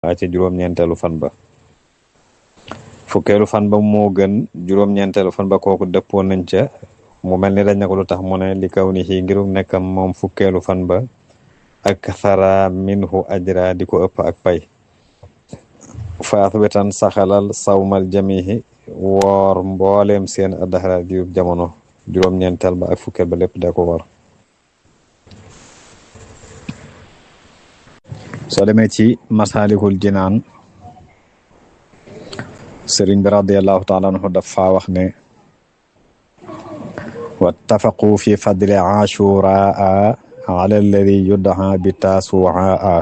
ca juróom-ñeenteelu fan ba fukkeelu fan ba moo gën juróom-ñeenteelu fan ba kooku dëppoo nañ ca mu mel ni dañ ne ko lu tax mu ne li kaw ni xii ngiru nekkam moom fukkeelu fan ba ak thara minhu ajra di ko ëpp ak pay faat wetan saxalal sawmal jamihi woor mbooleem seen addaxara diirub jamono juróom-ñeenteel ba ak fukkeel ba lépp da ko war soo demee ci masaalikul jinaan sëriñ bi radiallahu taala anhu dafa wax ne wattafaqu fi fadli ashuraa ala alladi yuddaa bi taasuaa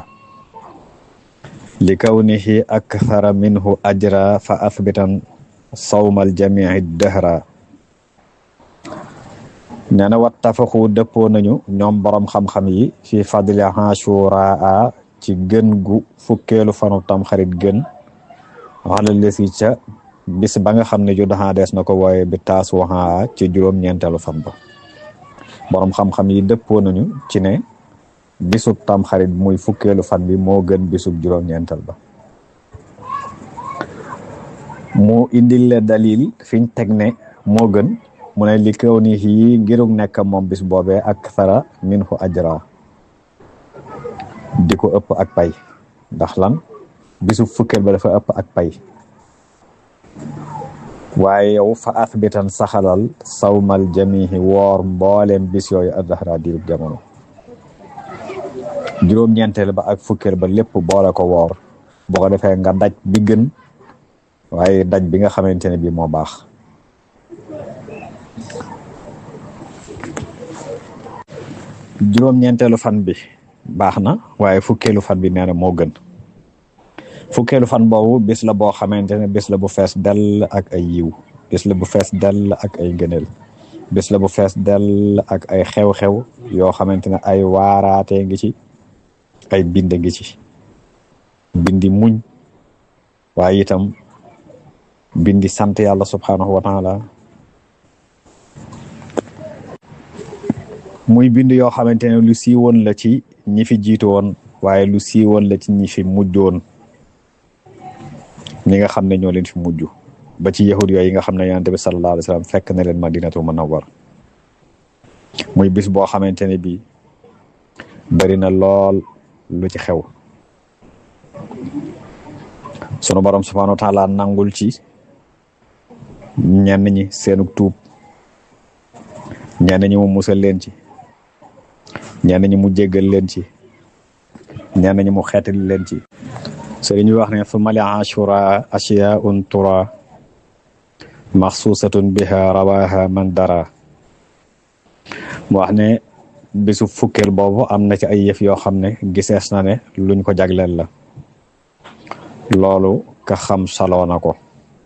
li kawnihi akthara minhu ajra fa athbitan sawmal jamii dahra nee na wattafaqu dëppoo nañu ñoom borom xam-xam yi fi fadli ashuraa ci gën gu fukkeelu fanu tam xarit gën xala lesi ca bis ba nga xam ne ju daxaa dees na ko wooye bi taas waxaa ci juróom-ñeenteelu fan ba boroom xam-xam yi dëppoo nañu ci ne bisub tam xarit muy fukkeelu fan bi moo gën bisub juróom-ñeenteel ba mu indil le dalil fiñ teg ne moo gën mu ne li kaw ni yi ngirug nekk moom bis boobee ak sara min fu ajra di ko ëpp ak pay ndax lan bisu fukkeel ba dafa ëpp ak pay waaye yow fa athbitan saxalal sawmal jamihi woor mbooleem bis yooyu addahra diirub jamono juróom-ñeenteel ba ak fukkeel ba lépp boole ko woor boo ko defee nga daj bi gën waaye daj bi nga xamante ne bii moo baax juróom-ñeenteelu fan bi baax na waaye fukkeelu fan bi nee na moo gën fukkeelu fan boobu bis la boo xamante ne bis la bu fees dell ak ay yiw bis la bu fees dell ak ay ngëneel bis la bu fees dell ak ay xew-xew yoo xamante ne ay waaraatee ngi ci ay bind ngi ci bindi muñ waaye itam bindi sant yàlla subhanahu wa taala muy bind yoo xamante ne lu siiwoon la ci ñi fi jiitu woon waaye lu siiwoon la ci ñi fi mujjoon ñi nga xam ne ñoo leen fi mujj ba ci yahud yooyu yi nga xam ne yonent bi sallallahu alayhi wa sallam fekk na leen madinatul munawwar muy bis boo xamante ne bii bari na lool lu ci xew sunu borom subhanahu wa taala nangul ci ñenn ñi seenug tuub ñenn ñi mu musal leen ci ñenn ñi mu jéggal leen ci ñenn ñi mu xeetali leen ci sëriñ bi wax ne fu mali ashura ashiyaun tura maxsuusatun biha rawaha man dara mu wax ne bisu fukkeel boobu am na ci ay yëf yoo xam ne gisees na ne luñ ko jagleel la loolu ka xam saloo na ko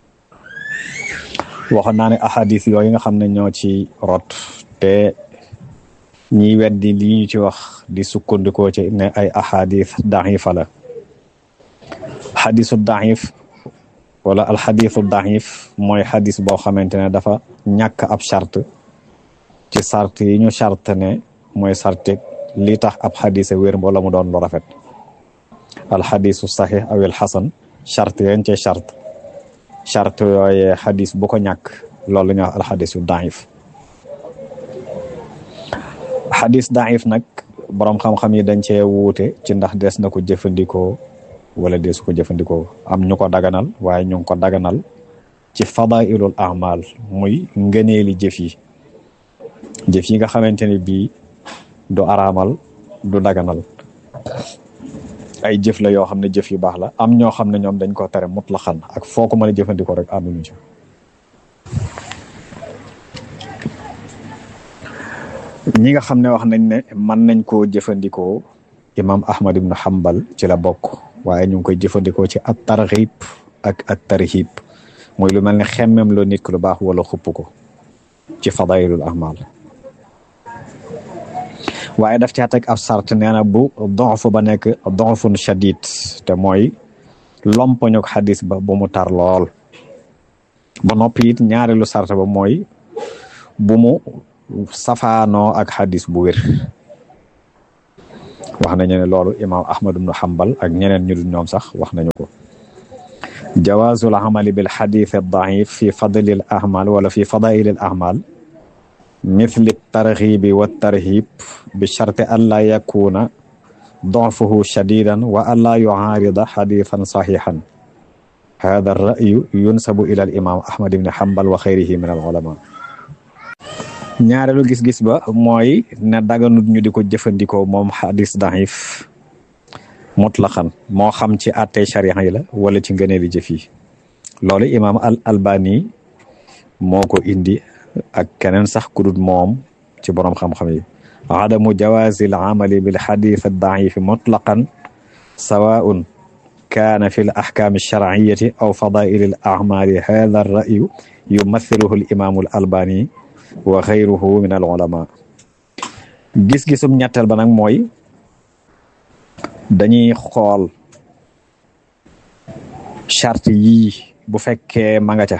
waxoon naa ne ahadis yooyu nga xam ne ñoo ci rot te ñiy weddi li ñu ci wax di sukkandikoo ci ne ay ahadis daxifa la xadisu daxif wala alxadisu daxif mooy xadis boo xamante ne dafa ñàkk ab charte ci sart yi ñu charte ne mooy sarti li tax ab xadisa wér wala mu doon lu rafet alxadisu saxix awil xasan charte yeen ci charte charte yooyee xadis bu ko ñàkk loolu la ñuy wax alxadisu daif xadis daif nag boroom xam-xam yi dañ cee wuute ci ndax des na ko jëfandikoo wala deesu ko jëfandikoo am ñu ko daganal waaye ñu ngi ko daganal ci fadailul amal muy ngëneeli jëf yi jëf yi nga xamante ne bii du araamal du daganal ay jëf la yoo xam ne jëf yu baax la am ñoo xam ne ñoom dañ ko tere mutlaxan ak foo ko mën a jëfandikoo rek ànduñu ci ñi nga xam ne wax nañ ne mën nañ koo jëfandikoo imam ahmad ibn hanbal ci la bokk waaye ñu ngi koy jëfandikoo ci at targhib ak at tarhib mooy lu mel ne xemmem loo nit ku lu baax wala xupp ko ci fadailul ahmal waaye daf caa teg ab sart nee na bu donf ba nekk donfun shadid te mooy lompoñu xadis ba bu mu tar lool ba noppi it ñaareelu sart ba mooy bu mu safaanoo ak xadis bu wér wax nañu ne loolu imaam ahmad ibnu hambal ak ñeneen ñu dul ñoom sax wax nañu ko jawaazul amali bil xadith daif fi fadlil ahmal wala fi fadailil ahmal mithli targhibi wa tarhib bi sharti an la yakuna ضعفه شديدا وألا يعارض حديثا صحيحا هذا الرأي ينسب إلى الإمام أحمد بن حنبل وخيره من العلماء ñaareelu gis-gis ba mooy ne daganut ñu di ko jëfandikoo moom xadis daif mutlaqan moo xam ci àttee sharia yi la wala ci ngëneeli jëf yi loolu imaam al albani moo ko indi ak keneen sax ku dul moom ci boroom xam-xam yi عدم جواز العمل بالحديث الضعيف مطلقا سواء كان في الأحكام الشرعية أو فضائل الأعمال هذا الرأي يمثله الإمام الألباني وغيره من العلماء gis-gisum ñetteel ba nag mooy dañuy xool charte yii bu fekkee ma nga ca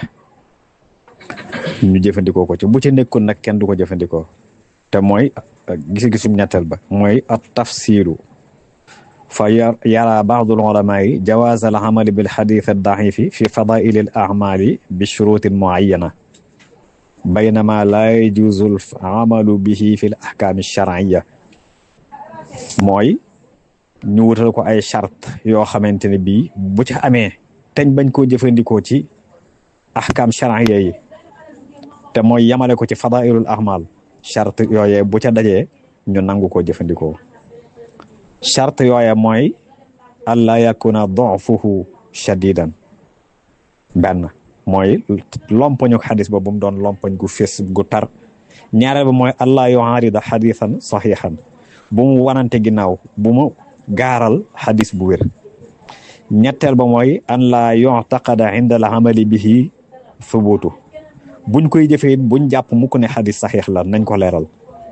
ñu jëfandikoo ko ci bu ci nekkul nag kenn du ko jëfandikoo te mooy gis-gisum ñetteel ba mooy at tafsilu fa yara baadul ulamaai jawaaz al amali bil xadith al daifi fi fadaili al amali bi shurutin muayana baynama laa yajuzu al amalu bihi fi l ahkaam sharciya mooy ñu wutal ko ay charte yoo xamante ne bii bu ci amee teñ bañ koo jëfandikoo ci ahkaam sharciya yi te mooy yamale ko ci fadailul amal charte yooye bu ca dajee ñu nangu ko jëfandikoo charte yooye mooy alla yakuna dofuhu shadidan benn mooy lompoñu xadis ba bu mu doon lompoñ gu fés gu tar ñaareel ba mooy allah yuharida xadisan saxiixan bu mu wanante ginnaaw bu mu gaaral xadis bu wér ñetteel ba mooy an la yuctaqada inda al amali bihi thubutu buñ koy jëfee buñ jàpp mukk ne xadis saxiix la nañ ko leeral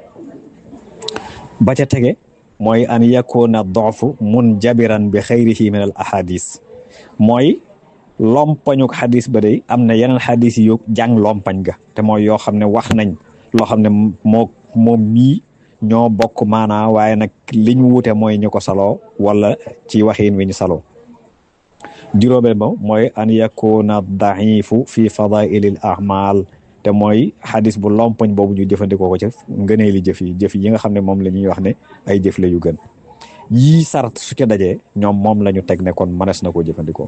ba ca tege mooy an yakuna dofu mun jabiran bi xayrihi min al ahadis mooy lompañuk xadis ba day am na yeneen xadis yu jàng lompañ ga te mooy yoo xam ne wax nañ loo xam ne moo moom mii ñoo bokk maanaa waaye nag liñ wuute mooy ñu ko saloo wala ci waxiin wi ñu saloo juróomeel ba mooy an yakuna daifu fi fadailil ahmal te mooy xadis bu lompoñ boobu ñu jëfandikoo ko ca ngënee li jëf yi jëf yi nga xam ne moom la ñuy wax ne ay jëf la yu gën yii sart su ca dajee ñoom moom la ñu teg ne kon mënees na koo jëfandikoo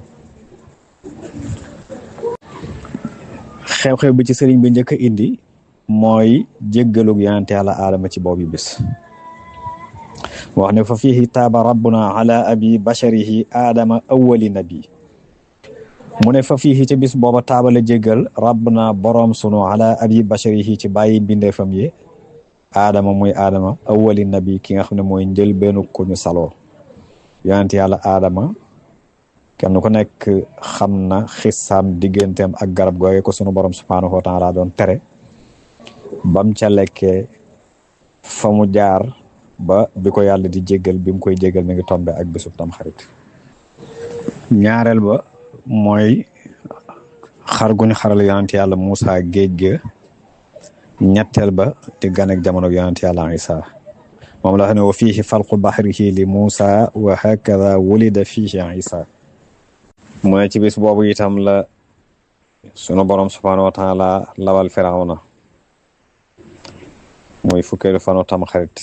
xew-xew bi ci sëriñ bi njëkk a indi mooy jéggalug yonente yàlla aadama ci boobu bis wax ne fa fihi taaba rabbuna ala abi basharihi aadama awwali nabi mu ne fa fihi ci bis booba taaba la jéggal rabbuna boroom sunu ala abi basharihi ci bàyyi bindeefam yi aadama muy aadama awwali nabi ki nga xam ne mooy njël benn ku ñu saloo yonente yàlla aadama kenn ku nekk xam na xissaam digganteem ak garab googe ko sunu borom subhaanahu wa taala doon tere bam ca lekkee fa mu jaar ba bi ko yàlla di jéggal bi mu koy jéggal mi ngi tombe ak bisub tam xarit ñaareel ba mooy xar guñ xaral yonent yàlla Moussa géej ga ñetteel ba di gan ak jamono yonent yàlla Isa moom la xam ne wa fiihi falqu baxrihi li Moussa wa hakada wulida fiihi Isa mu ne ci bis boobu itam la sunu borom subhaanahu wa taala lawal firawna muy fukkeelu fanu tam xarit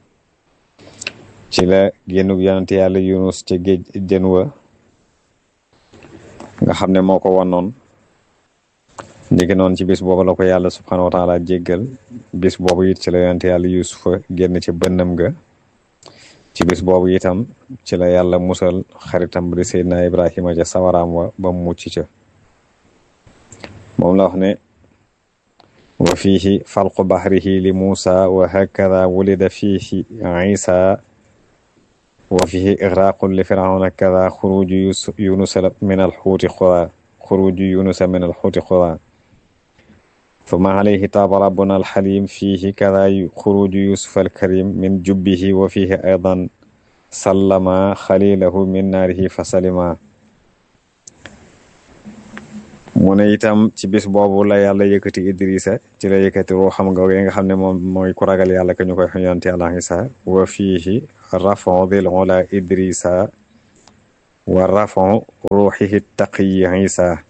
ci la génnug yonent yàlla yunus ci géej jën wa nga xam ne moo ko wannoon ndiki noonu ci bis boobu la ko yàlla subhaanahu wa taala jéggal bis boobu it ci la yonent yàlla yusufa génn ci bënnam ga ci bis boobu itam ci la yàlla musal xaritam bi di seydina ibrahima ca sawaraam wa ba mu mucc ca moom la wax ne wa fiihi falqu bahrihi li Muusa wa hakada wulida fiihi Isa wa fiihi igraqun li firawna kada xuruju yunusa min alxuuti xuda xuruju yunusa min alxuuti xuda thumma alayhi taaba rabbuna alxalim fiihi kada xuruju yusufa alkarim min jubbihi wa fiihi aydan sallama xalilahu min naarihi fa salima mu ne itam ci bis boobu la yàlla yëkkati Idrissa ci la yëkkati ruuxam nga nga xam ne moom mooy ku ragal yàlla ka ñu koy yonent yàlla Isa wa fiihi rafon dil ula idrisa wa rafon ruuxihi taqiyi isa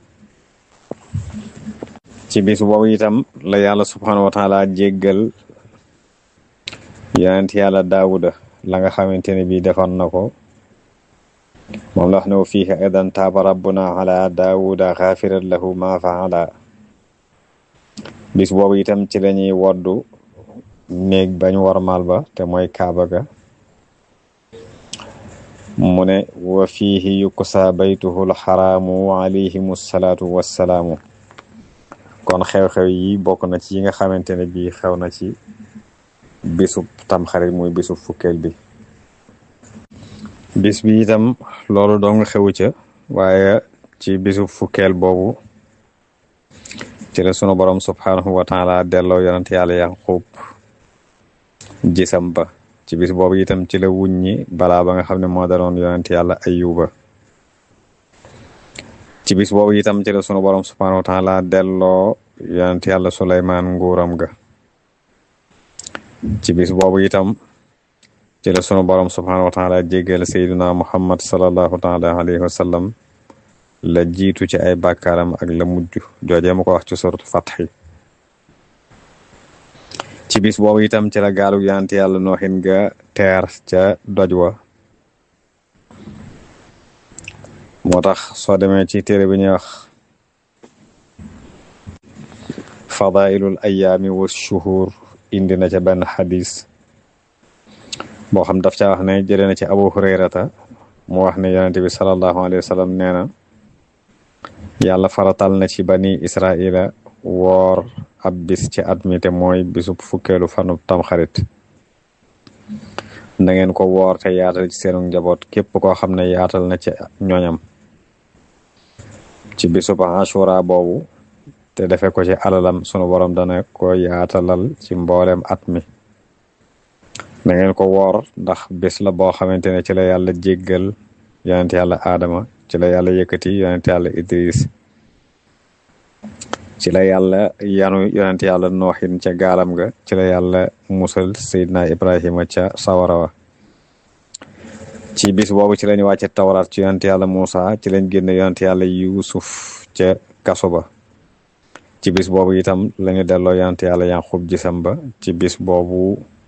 ci bis boobu itam la yàlla subhanahu wa taala jéggal yonent yàlla daawuda la nga xamante ne bii defoon na ko moom la wax ne wa fiihi aidan taaba rabbuna ala daawuda xaafiran lahu ma faala bis boobu itam ci lañuy woddu néeg bañ warmal ba te mooy kaaba ga mu ne wa fiihi yukusa baytuhu lxaraamu alayhim salaatu wassalaamu kon xew-xew yi bokk na ci yi nga xamante ne bii xew na ci bisub tamxarit muy bisub fukkeel bi bis bi itam loolu doo nga xewu ca waaye ci bisub fukkeel boobu ci la sunu borom subhanahu wa taala delloo yonent yàlla yaqub gisam ba ci bis boobu itam ci la wuññi balaa ba nga xam ne moo daloon yonent yàlla ayuba ci bis boobu itam ci la sunu borom subhanahu wa taala delloo yonent yàlla suleymaan nguuram ga ci bis boobu itam ci la sunu borom subhanahu wa taala jéggal sayduna muhammad salallahu taala alayhi wa sallam la jiitu ci ay bàkkaaram ak la mujj joojee mu ko wax ci suratu fatxi ci bis boobu itam ci la gaalu yonent yàlla nooxin ga teer ca doj wa moo tax soo demee ci téere bi ñuy wax fadailul ayaami wa shuhur indi na ca benn xadis boo xam daf ca wax ne jëlee na ci abu hurayrata mu wax ne yonente bi salallahu alayhi wa sallam nee na yàlla faratal na ci bani israila woor ab bis ci at mi te mooy bisub fukkeelu fanub tamxarit na ngeen ko woor te yaatal ci seenu njaboot képp koo xam ne yaatal na ci ñoñam ci bisub ashura boobu te defe ko ci alalam sunu borom dana ko yaatalal ci mboolem at mi na ngeen ko woor ndax bis la boo xamante ne ci la yàlla jéggal yonent yàlla aadama ci la yàlla yëkkati yonent yàlla idris ci la yàlla yanu yonent yàlla nooxin ca gaalam ga ci la yàlla musal seydina ibrahima ca sawara wa ci bis boobu ci lañu wàcce tawraat ci yonent yàlla muusa ci lañ génn yonent yàlla yuusuf ca kaso ba ci bis boobu itam lañu delloo yonent yàlla yanqub gisam ba ci bis boobu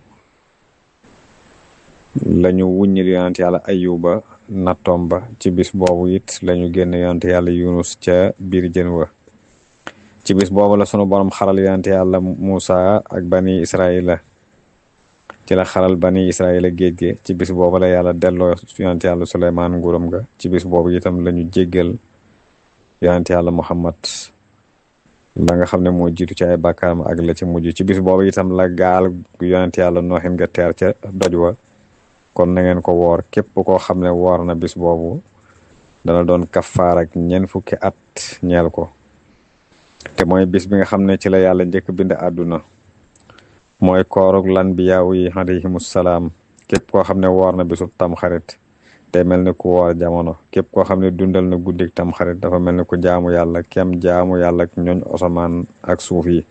lañu wuññil yonent yàlla ayuba nattoom ba ci bis boobu it lañu génn yonent yàlla yunus ca biir jën wa ci bis boobu la sunu borom xaral yonent yàlla Muusa ak bani Israila ci la xaral bani Israila géej gi ci bis boobu la yàlla delloo yonent yàlla Suleymaan nguuram ga ci bis boobu itam lañu jéggal yonent yàlla Muhammad la nga xam ne moo jiitu ci ay bàkkaaram ak la ci mujj ci bis boobu itam la gaal yonent yàlla nooxin nga teer ca doj wa kon na ngeen ko woor képp koo xam ne woor na bis boobu dana doon kafaar ak ñeent fukki at ñeel ko te mooy bis bi nga xam ne ci la yàlla njëkk bind àdduna mooy koorug lan bi yaaw yi alayhimus salaam képp koo xam ne woor na bisub tamxarit te mel ni ku woor jamono képp koo xam ne dundal na guddik tamxarit dafa mel ni ku jaamu yàlla kem jaamu yàlla ak ñooñ osamaan ak suuf yi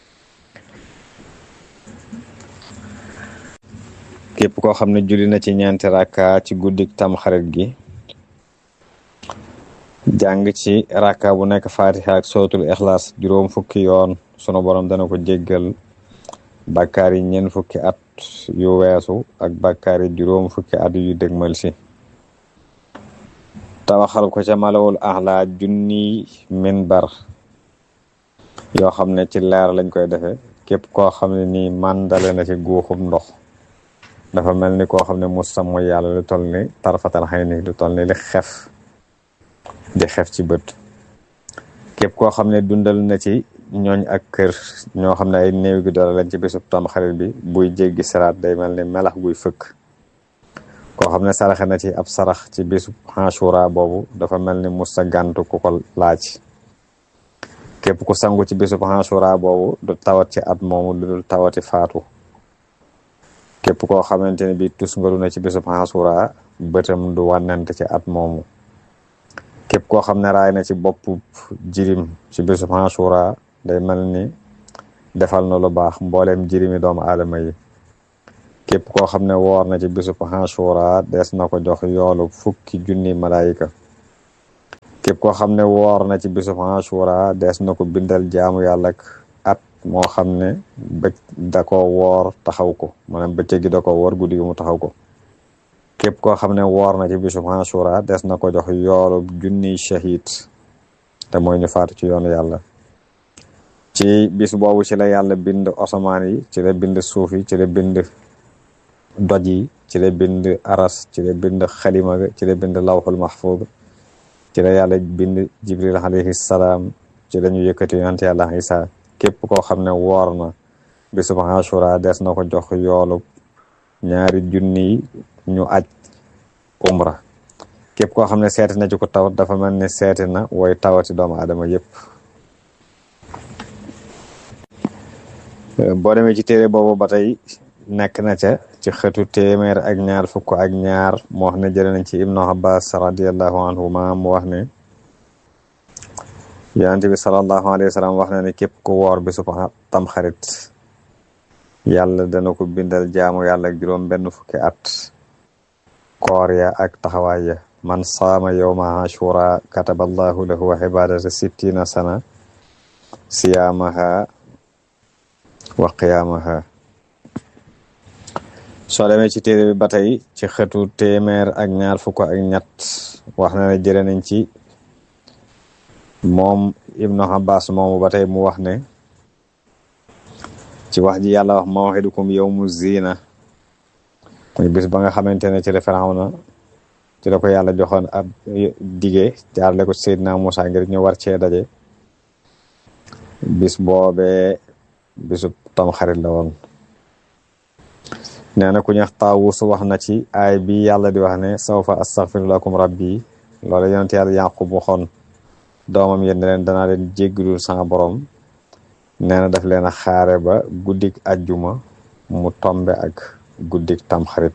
képp koo xam ne julli na ci ñeenti rakka ci guddik tamxarit gi jàng ci rakka bu nekk fatiha ak sootul ixlaas juróom fukki yoon sunu borom dana ko jéggal bàkkaar yi ñeent fukki at yu weesu ak bàkkaar yi juróom fukki at yu dëgmal si tawaxal ko ca malawul axla junni minbar yoo xam ne ci leer lañ koy defe képp koo xam ne nii màndale na ci guuxum ndox dafa mel ni koo xam ne musta mooy yàlla lu toll ni tarfatal xëy ni lu toll ni li xef di xef ci bët képp koo xam ne dundal na ci ñooñ ak kër ñoo xam ne ay néew gi doole lañ ci bisub tamxarit bi buy jéggi siraat day mel ni melax guy fëkk koo xam ne saraxe na ci ab sarax ci bisub Ashura boobu dafa mel ni musta gàntu ku ko laaj képp ku sangu ci bisub Ashura boobu du tawat ci at moomu lu dul tawati faatu képp koo xamante ne bi tus ngalu na ci bisub Ashura bëtam du wànnante ci at moomu képp koo xam ne raay na ci bopp jirim ci bisub Ashura day mel ni defal na lu baax mbooleem jirimi doomu aadama yi képp koo xam ne woor na ci bisub Ashura des na ko jox yoolu fukki junni malaayika képp koo xam ne woor na ci bisub Ashura des na ko bindal jaamu yàlla ak at moo xam ne bëj da ko woor taxaw ko maanaam bëccëg gi da ko woor guddi gi mu taxaw ko képp koo xam ne woor na ci bisub Ashura des na ko jox yoolu junniy shahid te mooy ñu faatu ci yoonu yàlla ci bis boobu ci la yàlla bind asamaan yi ci la bind suuf yi ci la bind doj yi ci la bind aras ci la bind xalima ga ci la bind lawxul mahfud ci la yàlla bind jibril alayhi salaam ci la ñu yëkkati yonent yàlla isa képp koo xam ne woor na bisub Ashura des na ko jox yoolu ñaari junni ñu aj umra képp koo xam ne seeti na ci ko tawat dafa mel ni seeti na wooy tawati doomu adama yépp boo demee ci téere boobu ba tey nekk na ca ci xëtu téeméer ak ñaar fukk ak ñaar mu wax ne jëlee nañ ci ibnu abbas radiallahu anhuma mu wax ne yonente bi salallahu alayhi wa sallam wax na ne képp ku woor bi su tam xarit yàlla dana ko bindal jaamu yàlla ak juróom benn fukki at koor ya ak taxawaay ya man saama yowma ashura kataba allahu lahu wa ibadata sittina sana siyaamaha wa qiyaamaha soo demee ci téere bi ba tey ci xëtu téeméer ak ñaar fukk ak ñett wax na ne jëre nañ ci moom ibnu abbas moomu ba tey mu wax ne ci wax ji yàlla wax mawxidukum yawmu zina muy bis ba nga xamante ne ci la Firawna ci la ko yàlla joxoon ab dige jaarle ko Seydina Musa ngir ñu war cee daje bis boobee bisub tamxarit la woon nee na ku ñax taawus wax na ci aay bi yàlla di wax ne sawfa astaghfiru lakum rabbi loolu yonent yàlla Yaqub waxoon doomam yéen ne leen danaa leen jéggalul sama borom nee na daf leen a xaare ba guddik ajjuma mu tombe ak guddik tamxarit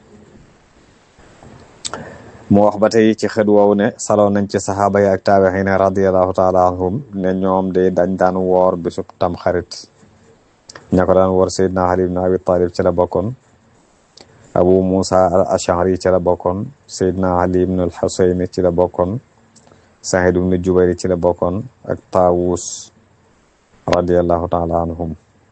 mu wax ba tey ci xët woowu ne saloo nañ ci saxaaba yi ak taabixiin radiallahu taala anhum ne ñoom de dañ daan woor bisub tamxarit ña ko daan woor Seydina Ali ibn Abi Talib ci la bokkoon Abu Musa al Ashari ci la bokkoon Seydina Ali ibn al Husayn ci la bokkoon Saïd ibn Jubayr ci la bokkoon ak Taawus radiallahu taala anhum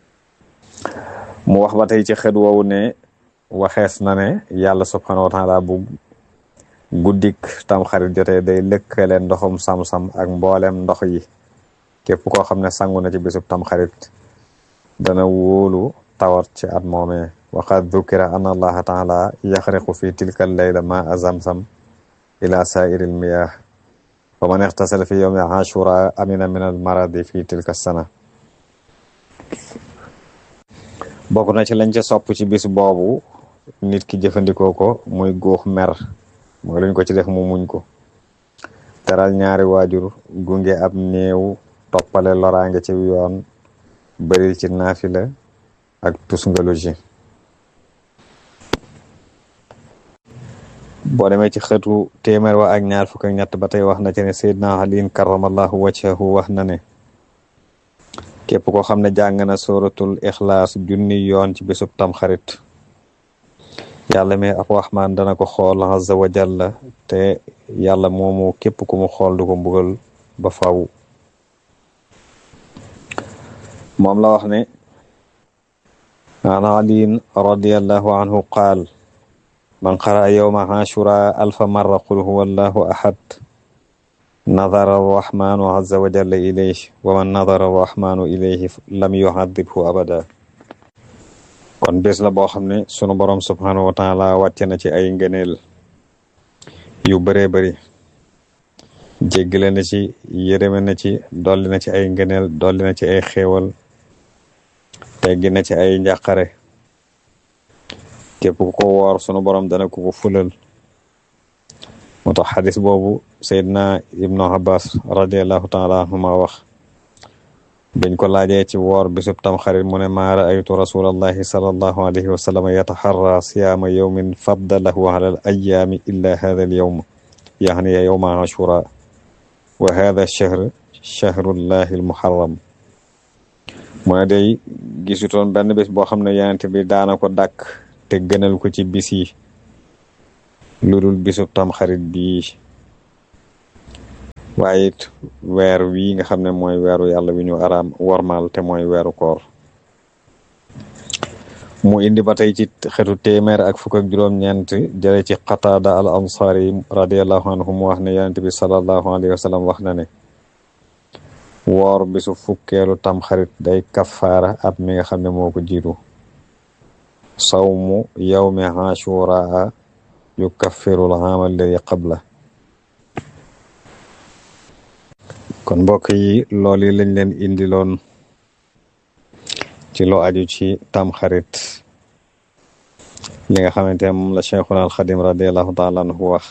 mu wax ba tey ci xët woowu ne waxees na ne yàlla subhanahu wa taala bu guddik tamxarit jotee day lëkkale ndoxum sam-sam ak mboolem ndox yi képp koo xam ne sangu na ci bisub tamxarit dana wóolu tawat ci at moomee waqad dukira an allaha taala yaxriqu fi tilka leyla ma a zamsam ila saairi lmiyah wa man ixtasala fi yowmi ashura amina min al maradi fi tilka sana bokk na ci lañ ca sopp ci bis boobu nit ki jëfandikoo ko muy góox mer mooy luñ ko ci def mu muñ ko teral ñaari waajur gunge ab néew toppale loraange ci yoon bëril ci naafila ak tusngaloji boo demee ci xëtu téeméer wa ak ñaar fukk ak ñett ba tey wax na ci ne Seydina Aliin karamallahu wajhahu wax na ne képp koo xam ne jàng na suratul ixlaas junni yoon ci bisub tamxarit yàlla mi ab waxmaan dana ko xool azza wa jalla te yàlla moomu képp ku mu xool du ko mbugal ba faw moom la wax ne an aliin radiallahu anhu qaal man qara yowma ashura alfa marra qul huwa allahu ahad nadara arrahmanu azza wa jalla ilayh wa man nadara arrahmanu ilayhi lam yuhadibhu abada kon bés la boo xam ne sunu borom subhanahu wa taala wàcce na ci ay ngëneel yu bëree bëri jéggale na ci yërëme na ci dolli na ci ay ngëneel dolli na ci ay xéewal teggi na ci ay njàqare képp ku ko woor sunu borom dana ko ko fulal moo tax xadis boobu Seydina Ibnu Abbas radiallahu taala anhuma wax biñ ko laajee ci woor bisub tamxarit mu ne maa raaytu rasulallahi salallahu alayhi wa sallam yataxarra siyaama yowmin faddalahu ala al ayaami illa hada al yowm yaxni yowma ashura wa hada shahr shahrullahi al muharram mu ne day gisutoon benn bés boo xam ne yonent bi daana ko dàkk te gënal ko ci bis yi lu dul bisub tamxarit bii waaye it weer wii nga xam ne mooy weeru yàlla wi ñu araam wormaal te mooy weeru koor mu indi ba tey ci xetu téeméer ak fukk ak juróom-ñeent jële ci qataada al ansari radiallahu anhu mu wax ne yonent bi salallahu alayhi wa sallam wax na ne woor bisu fukkeelu tamxarit day kafaara at mi nga xam ne moo ko jiitu sawmu yawmi ashuraa yu kaffirul aama alladi qabla kon mbokk yi loolu lañ leen indiloon ci lu aju ci tamxarit li nga xamante ne moom la cheikhuna alxadim radiallahu taala anhu wax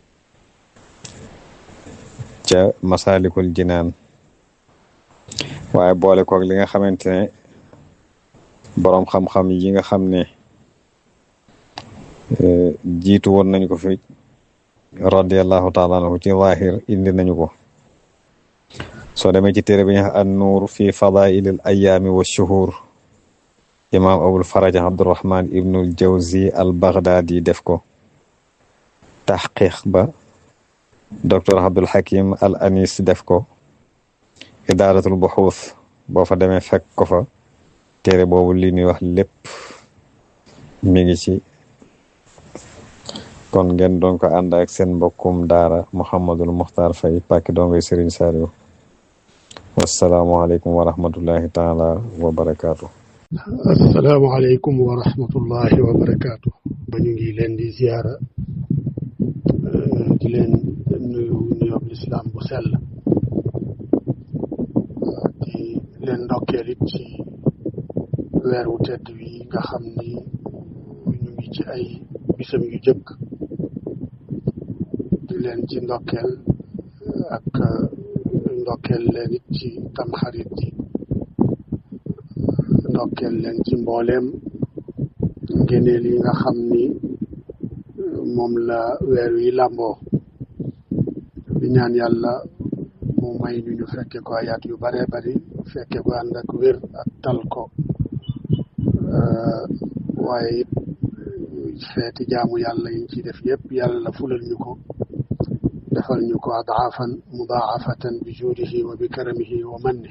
ca masalikul jinaan waaye boole koog li nga xamante ne boroom xam-xam yi nga xam ne jiitu woon nañ ko fi radiallahu taala anhu ci zahir indi nañu ko soo demee ci téere bi ñu an nuur fi fadailil ayaami wa shuhur imaam abul faraj abdurahman ibnul jawzi al baghdadi def ko taxqiq ba docteur abdul hakim al anis def ko idaaratul buxuus boo fa demee fekk ko fa téere boobu li ñuy wax lépp mi ngi ci kon ngeen doon ko ànd ak seen mbokkum daara muhammadul muxtaar fay pàkki doongoy sëriñ Saliou wasalaamualeykum wa rahmatullahi taala wa barakaatu. asalaamaaleykum wa rahmatullahi wa barakaatu. ba ñu ngi leen di ziara di leen nuyu nuyoob lislaam bu sell di leen ndokkeel it ci weer wu tedd wi nga xam ni ñu ngi ci ay bisam yu jëkk di leen ci ndokkeel ak ndokkeel leen it ci tamxarit ji ndokkeel leen ci mbooleem ngeneel yi nga xam ni moom la weer wi làmboo di ñaan yàlla mu may ñu ñu fekke ko ayaat yu bare bari fekke ko ànd ak wér ak tal ko waaye it feeti jaamu yàlla yiñ ci def yépp yàlla fulal ñu ko defal ñu ko adaafan mudaafatan bi juudihi wa bi karamihi wa manni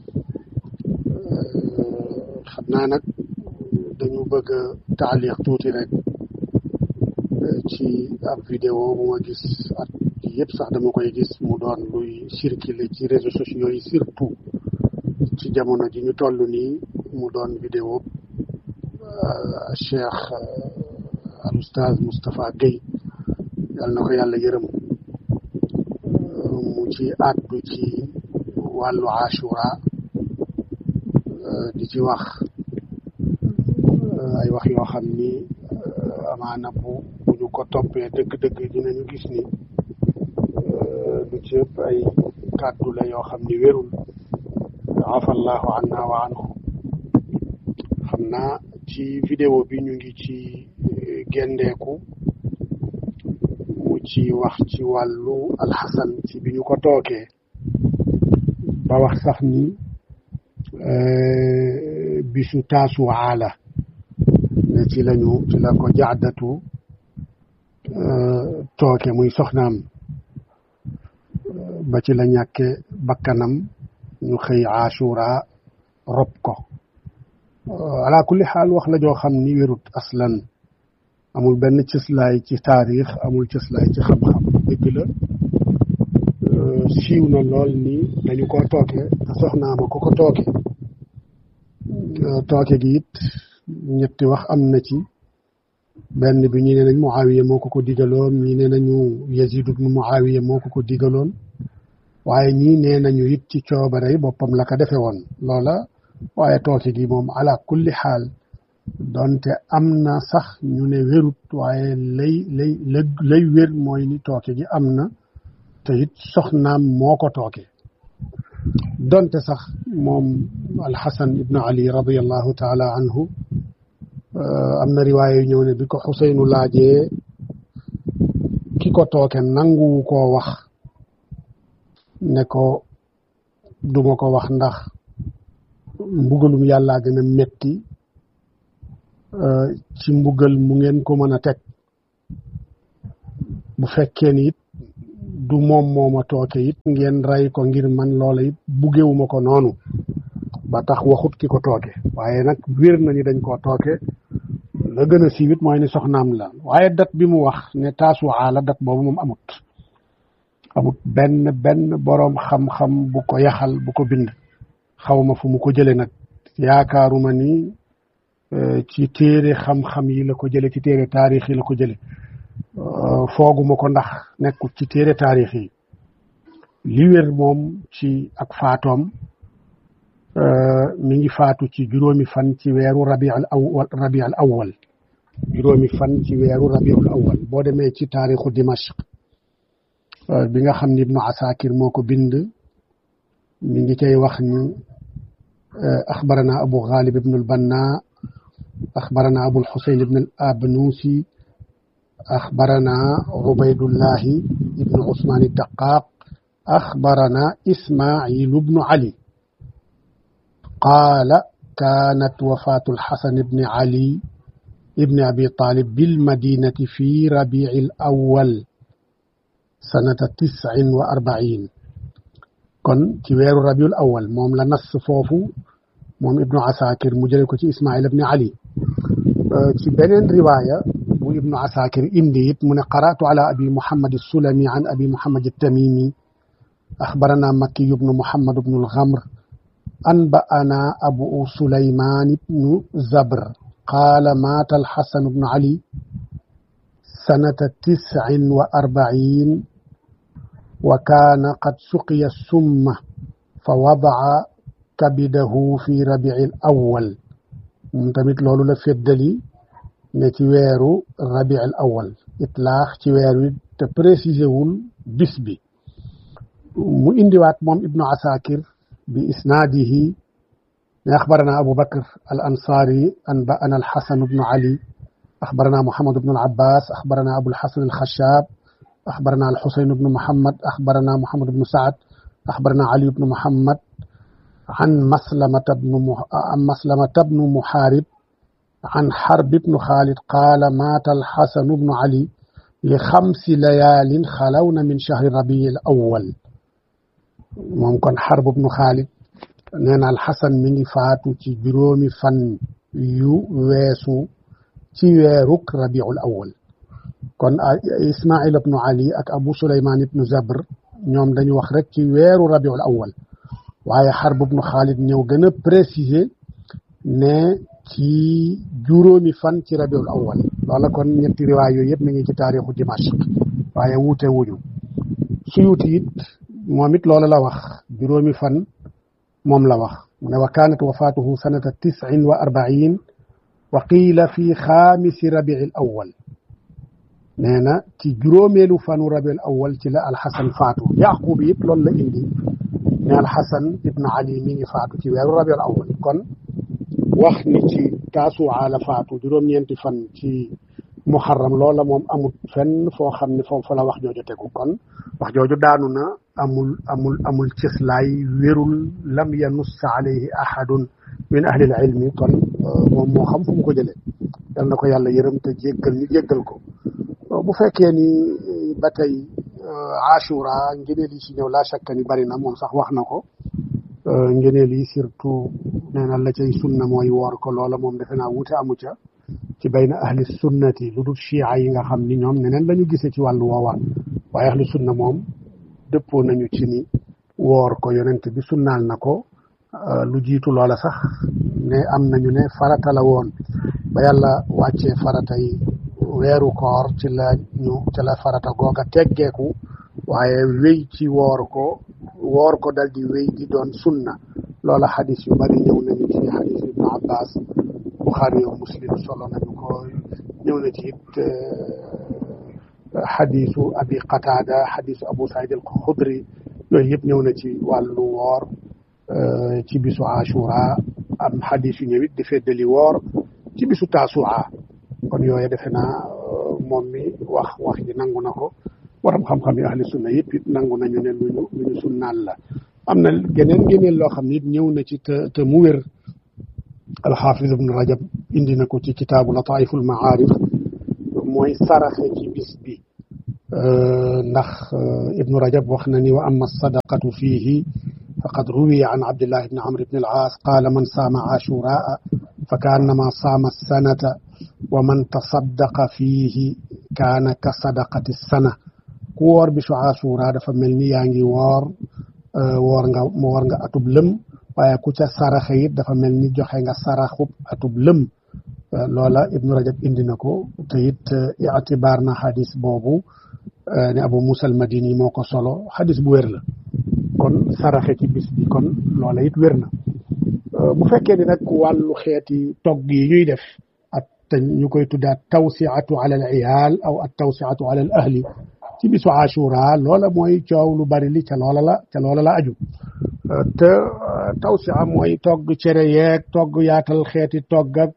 xam naa nag dañu bëgg a taaliq tuuti rek ci ab vidéo bu ma gis at yëpp sax dama koy gis mu doon luy circuler ci réseaux sociaux yi surtout ci jamono ji ñu toll nii mu doon vidéo cheikh al oustaz Moustapha Guèye yal na ko yàlla yërëm mu ci àddu ci wàllu ashura di ci wax ay wax yoo xam ni amaana bu bu ñu ko toppee dëgg-dëgg dinañu gis ni du ci ëpp ay kàddu la yoo xam ni wérul afallahu anna wa anhu xam naa ci vidéo bi ñu ngi ci gendeeku mu ci wax ci wàllu alxasan ci bi ñu ko tookee ba wax sax ni bisu taasu aala ne ci lañu ci la ko jaadatu tooke muy soxnaam ba ci la ñàkke bakkanam ñu xëy ashura rob ko ala kulli xaal wax la joo xam ni wérut aslan amul benn cëslaay ci taarix amul cëslaay ci xam-xam dëgg la siiw na lool ni dañu ko tooke te soxnaama ko ko tooke tooke gi it ñetti wax am na ci benn bi ñi ne nañ Muawiya moo ko ko digaloon ñi ne nañu Yazid ibnu Muawiya moo ko ko digaloon waaye ñii nee nañu it ci coobare boppam la ko defe woon loola waaye tooke gi moom ala kulli xaal donte am na sax ñu ne wérut waaye lay lay lay wér mooy ni tooke gi am na te it soxnaam moo ko tooke donte sax moom alxasan ibnu ali radiallahu taala anhu am na riwaaya yu ñëw ne bi ko xuseynu laajee ki ko tooke nanguwu koo wax ne ko duma ko wax ndax mbugalum yàllaa gën a metti ci mbugal mu ngeen ko mën a teg bu fekkee ni it du moom mooma tooke it ngeen rey ko ngir man loola it buggewuma ko noonu ba tax waxut ki ko tooke waaye nag wér na ni dañ koo tooke la gën a siiwit mooy ni soxnaam la waaye dat bi mu wax ne taasuwaa la dat boobu moom amut amut benn benn boroom xam-xam bu ko yaxal bu ko bind xawma fu mu ko jële nag yaakaaruma ni ci téere xam-xam yi la ko jële ci téere taarix yi la ko jële fooguma ko ndax nekkul ci téere taarix yi li wér moom ci ak faatoom mi ngi faatu ci juróomi fan ci weeru rabiul awwal rabiul awwal juróomi fan ci weeru rabiul awwal boo demee ci taarixu dimashq bi nga xam ni ibnu asakir moo ko bind mi ngi cay wax ni axbarana abu ghalib ibnu albanna axbarana abu alxusayn ibnu al abnusi axbarana ubaydullahi ibnu usman addaqaq axbarana ismailu bnu ali قال كانت وفاة الحسن بن علي ابن أبي طالب بالمدينة في ربيع الأول سنة تسع وأربعين كن تيوير ربيع الأول موم لنص فوفو موم ابن عساكر مجرد إسماعيل بن علي في بنين رواية وابن عساكر إنديت من قرأت على أبي محمد السلمي عن أبي محمد التميمي أخبرنا مكي بن محمد بن الغمر أنبأنا أبو سليمان بن زبر قال مات الحسن بن علي سنة تسع وأربعين وكان قد سقي السم فوضع كبده في ربيع الأول ممتمت لولو لفدلي نتويرو ربيع الأول إطلاق تيويرو تبريسيزيول بسبي مو انديوات موم ابن عساكر بإسناده أخبرنا أبو بكر الأنصاري أنبأنا الحسن بن علي أخبرنا محمد بن العباس أخبرنا أبو الحسن الخشاب أخبرنا الحسين بن محمد أخبرنا محمد بن سعد أخبرنا علي بن محمد عن مسلمة بن مح... عن مسلمة بن محارب عن حرب بن خالد قال مات الحسن بن علي لخمس ليال خلون من شهر ربيع الأول moom kon xarb ibnu xaalid nee na alxasan mi ngi faatu ci juróomi fan yu weesu ci weeruk rabiul awal kon ismail ibnu ali ak abu suleyman ibnu zabr ñoom dañu wax rek ci weeru rabiul awal waaye xarb ibnu xaalid ñëw gën a préciser ne ci juróomi fan ci rabiul awal loola kon ñetti riwaay yooyu yëpp mi ngi ci taarixu dimashq waaye wuute wuñu suyuti it moom it loola la wax juróomi fan moom la wax mu ne wa kaanat wafaatuhu sanata tisin wa arbain wa qiila fi xaamisi rabii l awal nee na ci juróomeelu fanu rabiul awal ci la alxasan faatu yaqub it loolu la indi ne alxasan ibn ali mi ngi faatu ci weeru rabiul awal kon wax ni ci taasuwaa la faatu juróom-ñeenti fan ci muharram loola moom amul fenn foo xam ne foofu la wax jooju tegu kon wax jooju daanu na amul amul amul cëslaay wérul lam yanuss alayhi ahadun min ahli al ilmi kon moom moo xam fu mu ko jëlee yal na ko yàlla yërëm te jéggal ñu jéggal ko bu fekkee ni ba tey ashura ngëneel yi ci ñëw laa shakka ni bari na moom sax wax na ko ngëneel yi surtout nee na la cay sunna mooy woor ko loola moom defe naa wuute amu ca ci bayna ahli sunnati lu dul chia yi nga xam ni ñoom neneen la ñu gisee ci wàllu woowaa waaye ahli sunna moom dëppoo nañu ci ni woor ko yonent bi sunnaal na ko lu jiitu loola sax ne am nañu ne farata la woon ba yàlla wàccee farata yi weeru koor ci la ñu ci la farata googa teggeeku waaye wéy ci woor ko woor ko dal di wéy di doon sunna loola xadis yu bari ñëw nañu ci xadis ibnu abbas buxaari yow muslim solo nañu ko ñëw na ci it xadisu abi qataada xadisu abu saïd al xudri yooyu yëpp ñëw na ci wàllu woor ci bisu ashura am xadis yu ñëwit di feddali woor ci bisu taasua kon yooyu defe naa moom mi wax wax ji nangu na ko waram xam-xam yi ahli sunna yëpp it nangu nañu ne luñu lu ñu sunnaal la am na geneen geneen loo xam ne it ñëw na ci te te mu wér alxaafis ibnu rajab indi na ko ci kitaabu lataiful maarif mooy saraxe ci bis bi ndax ibnu rajab wax na ni wa amma sadaqatu fiihi faqad ruwiya an abdillah ibni amr ibni al-aas qaala man saama ashuraa fa kaannama saama sanata wa man tasaddaqa fiihi kaana ka sadaqati sana ku woor bisu asura dafa mel ni yaa ngi woor woor nga woor nga atub lëm waaye ku ca saraxe it dafa mel ni joxe nga saraxub atub lëm loola ibnu rajab indi na ko te it itibaar na xadis boobu ne abu musa al madini moo ko solo xadis bu wér la kon saraxe ci bis bi kon loola it wér na bu fekkee ni nag wàllu xeeti togg yi ñuy def at te ñu koy tuddaat tawsiatu ala al iyaal aw at tawsiatu ala al ahli ci bisu ashura loola mooy coow lu bari li ca loola la ca loola la aju te tawsia mooy togg cere yeeg togg yaatal xeeti togg ak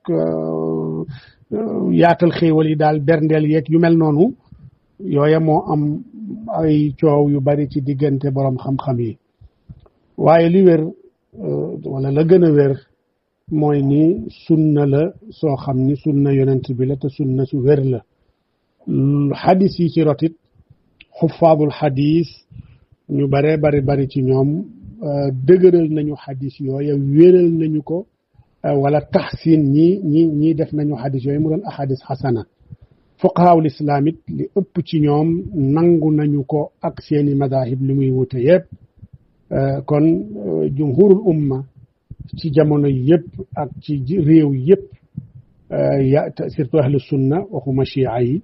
yaatal xéewal yi daal berndeel yeeg yu mel noonu yooya moo am ay coow yu bari ci diggante borom xam-xam yi waaye li wér wala la gën a wér mooy ni sunna la soo xam ni sunna yonent bi la te sunna su wér la xadis yi ci rotit xufaadul xadis ñu bare bari bari ci ñoom dëgëral nañu xadis yooya wéral nañu ko wala taxsin ñi ñi ñii def nañu xadis yooyu mu doon ahadis xasana fuqahaawul islaam it li ëpp ci ñoom nangu nañu ko ak seeni madahib li muy wute yëpp kon jumhurul umma ci jamono yëpp ak ci réew yëpp ya surtout ahlu sunna waxuma chia yi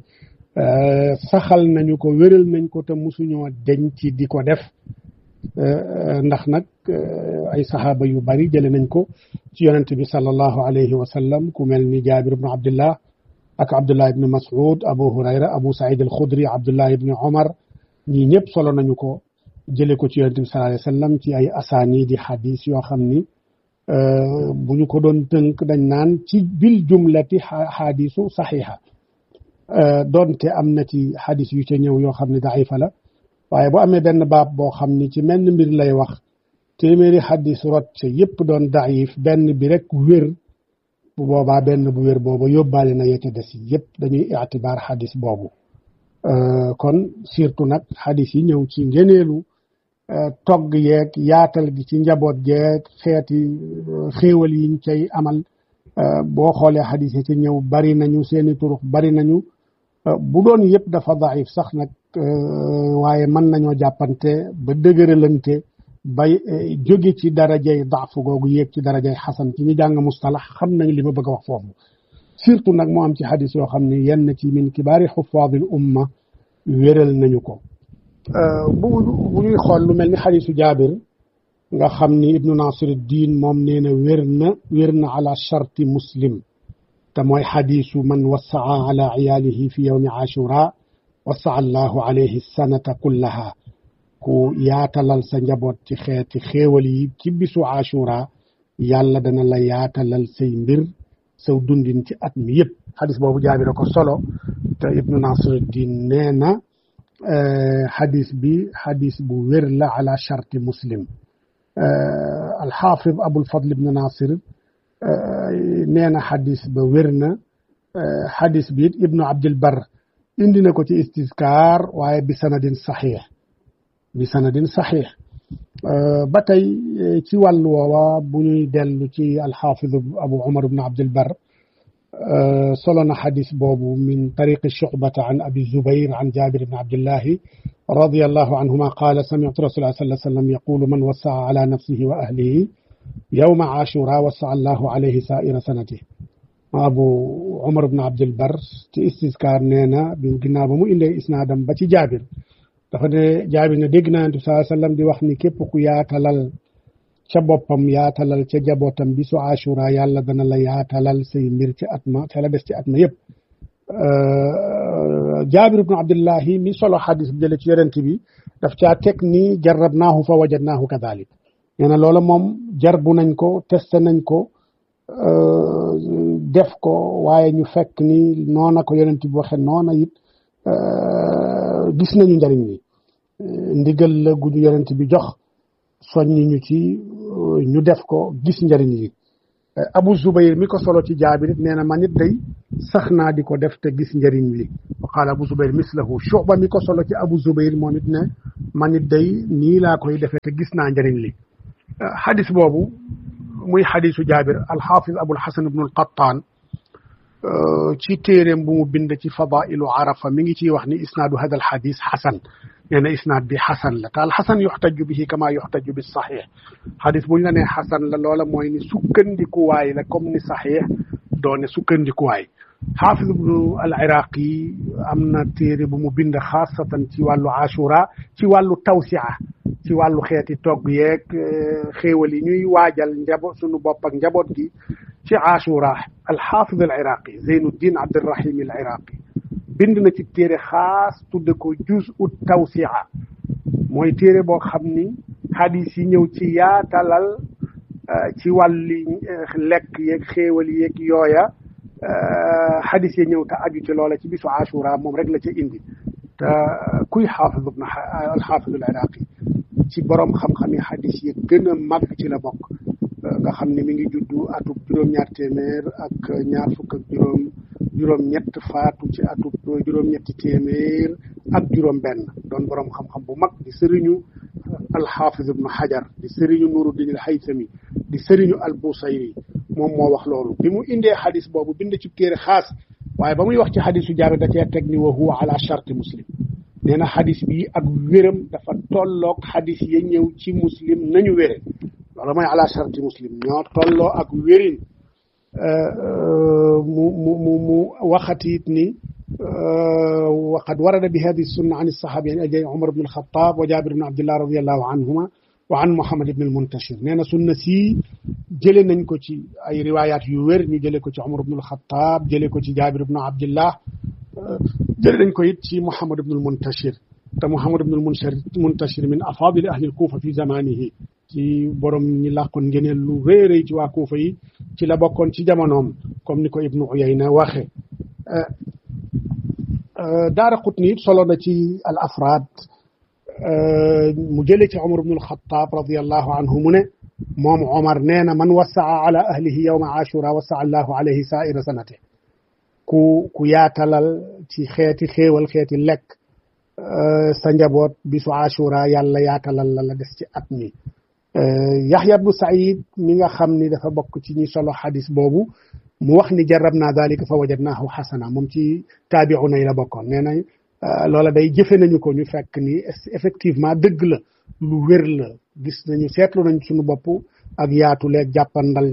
saxal nañu ko wéral nañ ko te musuñoo deñ ci di ko def ndax nag ay saxaaba yu bari jële nañ ko ci yonent bi sallallahu alayhi wa sallam ku mel ni jaabir ibnu abdullah ak abdullah ibnu mas'ud abu hurayra abu saïd al xudri abdullah ibnu omar ñii ñëpp solo nañu ko jële ko ci yonent bi sallallahu alayhi wa sallam ci ay asaani di xadis yoo xam ni bu ñu ko doon tënk dañ naan ci bil jumlati xadisu saxiixa doonte am na ci xadis yu ca ñëw yoo xam ne daifa la waaye bu amee benn baab boo xam ni ci menn mbir lay wax téeméeri xadis rot ca yëpp doon daif benn bi rek wér bu boobaa benn bu wér boobu yóbbaale na yete des yëpp dañuy itibaar xadis boobu kon surtout nag xadis yi ñëw ci ngeneelu togg yeeg yaatal gi ci njaboot geeg xeeti xéewal yiñ cay amal boo xoolee xadis yi ci ñëw bari nañu seeni turux bari nañu bu doon yëpp dafa daif sax nag waaye mën nañoo jàppante ba dëgëralante ba jóge ci darajay daafu googu yéeg ci darajay xasan ci ñi jàng mustalax xam nañu li ma bëgg a wax foofu surtout nag moo am ci xadis yoo xam ne yenn ci min kibaari xufaadil umma wéral nañu ko bu bu ñuy xool lu mel ni xadisu jaabir nga xam ni ibnu nasiruddin moom nee na wér na wér na ala charti muslim te mooy xadisu man wassaa ala iyaalihi fi yowmi ashura wassaa allahu alayhi sanata kullaha ku yaatalal sa njaboot ci xeeti xéewal yi ci bisu ashura yàlla dana la yaatalal say mbir saw dundin ci at mi yëpp xadis boobu jaabira ko solo te ibnu nasiruddin nee na xadis bi xadis bu wér la ala charti muslim alxaafid abul fadl ibnu nasir nee na xadis ba wér na xadis bi it ibnu abdil bar indi na ko ci istiskaar waaye bi sanadin saxiix bi sanadin saxiix ba tey ci wàllu woowa bu ñuy dellu ci alxaafid abu umar ibnu abdil bar solo na xadis boobu min tariqi shucbata an abi zubair an jabir ibn abdillahi رضي الله عنهما قال سمعت رسول الله صلى الله عليه وسلم يقول من وسع على نفسه وأهله يوم عاشوراء وسع الله عليه سائر سنته أبو عمر بن عبد البر ci istiskaar nee na bi ginnaaw ba mu indee isnaadam ba ci jaabir dafa ne jaabir ne dégg naa saa sallam di wax ni képp ku yaatalal ca boppam yaatalal ca jabootam bi su ashura yàlla dana la yaatalal say mbir ci at ma ca la des ci at ma yëpp jaabir ibnu abdillahi mi solo xadis bi jële ci yonent bi daf caa teg ni jarrabnaahu fa wajadnaahu kadalik nee na loola moom jarbu nañ ko testé nañ ko def ko waaye ñu fekk ni noona ko yonent bi waxe noona it gis nañu njariñ li ndigal la gu ñu yonent bi jox soññi ñu ci ñu def ko gis njariñ li abu zubayr mi ko solo ci jaabir it nee na man it day sax naa di ko def te gis njëriñ li wa qaala abu zubayr mislahu shuba mi ko solo ci abu zubayr moom it ne man it day nii laa koy defee te gis naa njëriñ li xadis boobu muy xadisu jaabir alxaafis abul xasan ibnu alqattaan ci téeréem bu mu bind ci fadailu arafa mi ngi ciy wax ni isnaadu hada al xadis xasan nee na isnaad bi xasan la te al xasan yuxtaju bihi kama yuxtaju bi saxiix xadis bu ñu la nee xasan la loola mooy ni sukkandikuwaay la comme ni saxiix doone sukkandikuwaay xaafis ibnu al iraqi am na téere bu mu bind xaasatan ci wàllu ashura ci wàllu tawsia ci wàllu xeeti togg yeeg xéewal yi ñuy waajal njaboot sunu bopp ak njaboot gi ci ashura alxaafid al iraqi zeynuddin abdirahim al iraqi bind na ci téere xaas tudde ko juz ut tawsia mooy téere boo xam ni hadis yi ñëw ci yaatalal ci wàlli lekk yeeg xéewal yeeg yooya hadis yi ñëw te aju ci loola ci bisu ashura moom rek la ca indi te kuy xaafid ibn alxaafid al iraqi ci borom xam-xam yi hadis yi gën a mag ci la bokk nga xam ne mi ngi juddu atub juróom-ñaar téeméer ak ñaar fukk ak juróom juróom-ñett faatu ci atub juróom-ñetti téeméer ak juróom-benn doon borom xam-xam bu mag di sëriñu alxaafiz ibnu xajar di sëriñu nuruddin al haytami di sëriñu al busayri moom moo wax loolu bi mu indee xadis boobu bind ci téere xaas waaye ba muy wax ci xadisu jaabir da cee teg ni wa huwa ala charti muslim nee na xadis bi ak wéram dafa tolloog xadis ya ñëw ci muslim nañu wére loolu mooy ala charti muslim ñoo tolloo ak wérin mu mu mu mu waxatiit ni waqad warada bi hadi sunna an saxaabiyan ajay umar ibn alxataab wa jaabir ibn abdillah radiallahu anhuma wa an muhammad ibn almuntashir nee na sunna si jële nañ ko ci ay riwayat yu wér ñu jële ko ci umar ibn alxataab jële ko ci jaabir ibn abdillah jële nañ ko it ci muhammad ibn almuntashir te muhammad ibn almuntashir min afaadili ahli alkuufa fi zamanihi ci borom ñi làqoon ngeneel lu réeréy ci waa kuufa yi ci la bokkoon ci jamonoom comme ni ko ibnu uyayna waxe daara qutni it solo na ci al afraad mu jële ci omar ibnu alxataab radiallahu anhu mu ne moom omar nee na man wasaa ala ahlihi yowma ashura wasaa allahu alayhi saaira sanate ku ku yaatalal ci xeeti xéewal xeeti lekk sa njaboot bisu ashura yàlla yaatalal la la des ci at mi yaxya bnu saïd mi nga xam ni dafa bokk ci ñi solo xadis boobu mu wax ni jarab naa dalika fa wajadnaahu xasana moom ci taabiuna yi la bokkoon nee na loola day jëfe nañu ko ñu fekk ni effectivement dëgg la lu wér la gis nañu seetlu nañ suñu bopp ak yaatu leeg jàppandal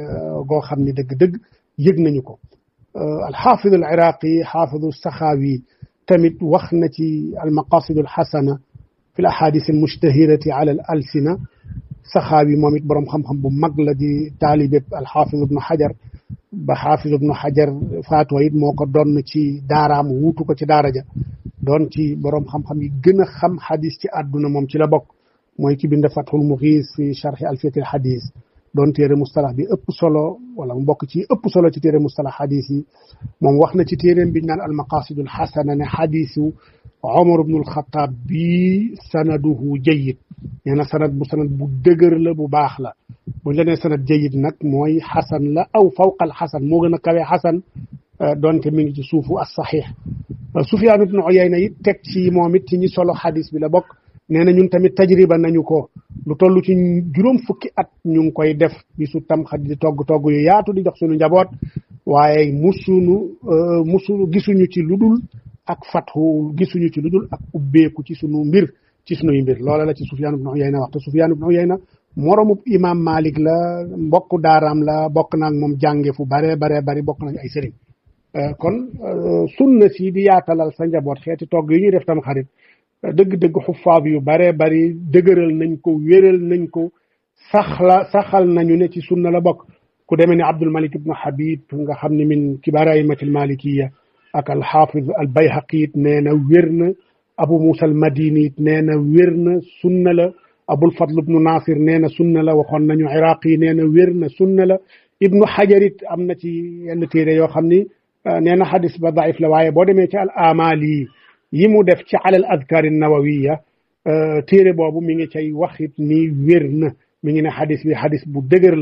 goo xam ni dëgg-dëgg yëg nañu ko alxaafidu al iraqi xaafidu saxaawi tamit wax na ci almaqasidu alxasana fi l ahadis almushtahirati ala al alsina saxaawi moom it boroom xam-xam bu mag la di taalibeb alxaafid ibnu xajar ba xaafid ibnu xajar faatoo it moo ko doon ci daaraam wuutu ko ci daara ja doon ci boroom xam-xam yi gën a xam xadis ci àdduna moom ci la bokk mooy ki bind fathul muxiis fi charxi alfiyatil xadis doon téere mustalax bi ëpp solo wala mu bokk ci ëpp solo ci téere mustalax xadis yi moom wax na ci téeréem biñ naan almaqasidul xasana ne xadisu omar ibnul xataab bi sanaduhu jayid nee na sanad bu sanad bu dëgër la bu baax la buñ la nee sanad jayid nag mooy xasan la aw fawqal xasan moo gën a kawe xasan donte mi ngi ci suufu as saxiix Sufyaan ibnu Uyayna it teg ci moom it ci ñi solo xadis bi la bokk nee na ñun tamit tajriba nañu ko lu toll ci juróom fukki at ñu ngi koy def bisu tam xadis di togg togg yu yaatu di jox suñu njaboot waaye musunu musunu gisuñu ci lu dul ak fatxu gisuñu ci lu dul ak ubbeeku ci sunu mbir ci sunuy mbir loola la ci Sufyaan ibnu Uyayna wax te Sufyaan ibnu Uyayna moromu imaam Malik la mbokk daaraam la bokk naag moom jànge fu bare bare bari bokk nañ ay sëriñ kon sunna si di yaatalal sa njaboot xeeti togg yi ñuy def tam xarit dëgg-dëgg xufaab yu bare bari dëgëral nañ ko wéral nañ ko saxla saxal nañu ne ci sunna la bokk ku demee ne Abdul Malik ibnu Habib nga xam ne min kibaar aymatil malikiya ak alxaafid al bayhaqi it nee na wér na abu musa al madini it nee na wér na sunna la abul fadl ibnu nasir nee na sunna la waxoon nañu iraqi nee na wér na sunna la ibnu xajar it am na ci yenn téere yoo xam ni nee na xadis ba daif la waaye boo demee ci al amali yi mu def ci alal adkaar nawawiya téere boobu mi ngi cay wax it ni wér na mi ngi ne xadis bi xadis bu dëgër la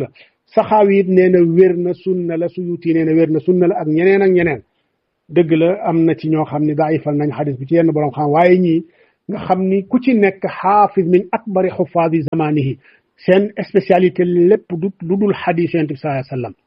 saxaawi it nee na wér na sunna la suyuti nee na wér na sunna la ak ñeneen ak ñeneen dëgg la am na ci ñoo xam ne daifal nañ xadis bi ci yenn borom xam waaye ñii nga xam ni ku ci nekk xaafis min akbari xufaadi zamanihi seen spécialité lépp du lu dul xadis yonent bi sallallahu alayhi wasallam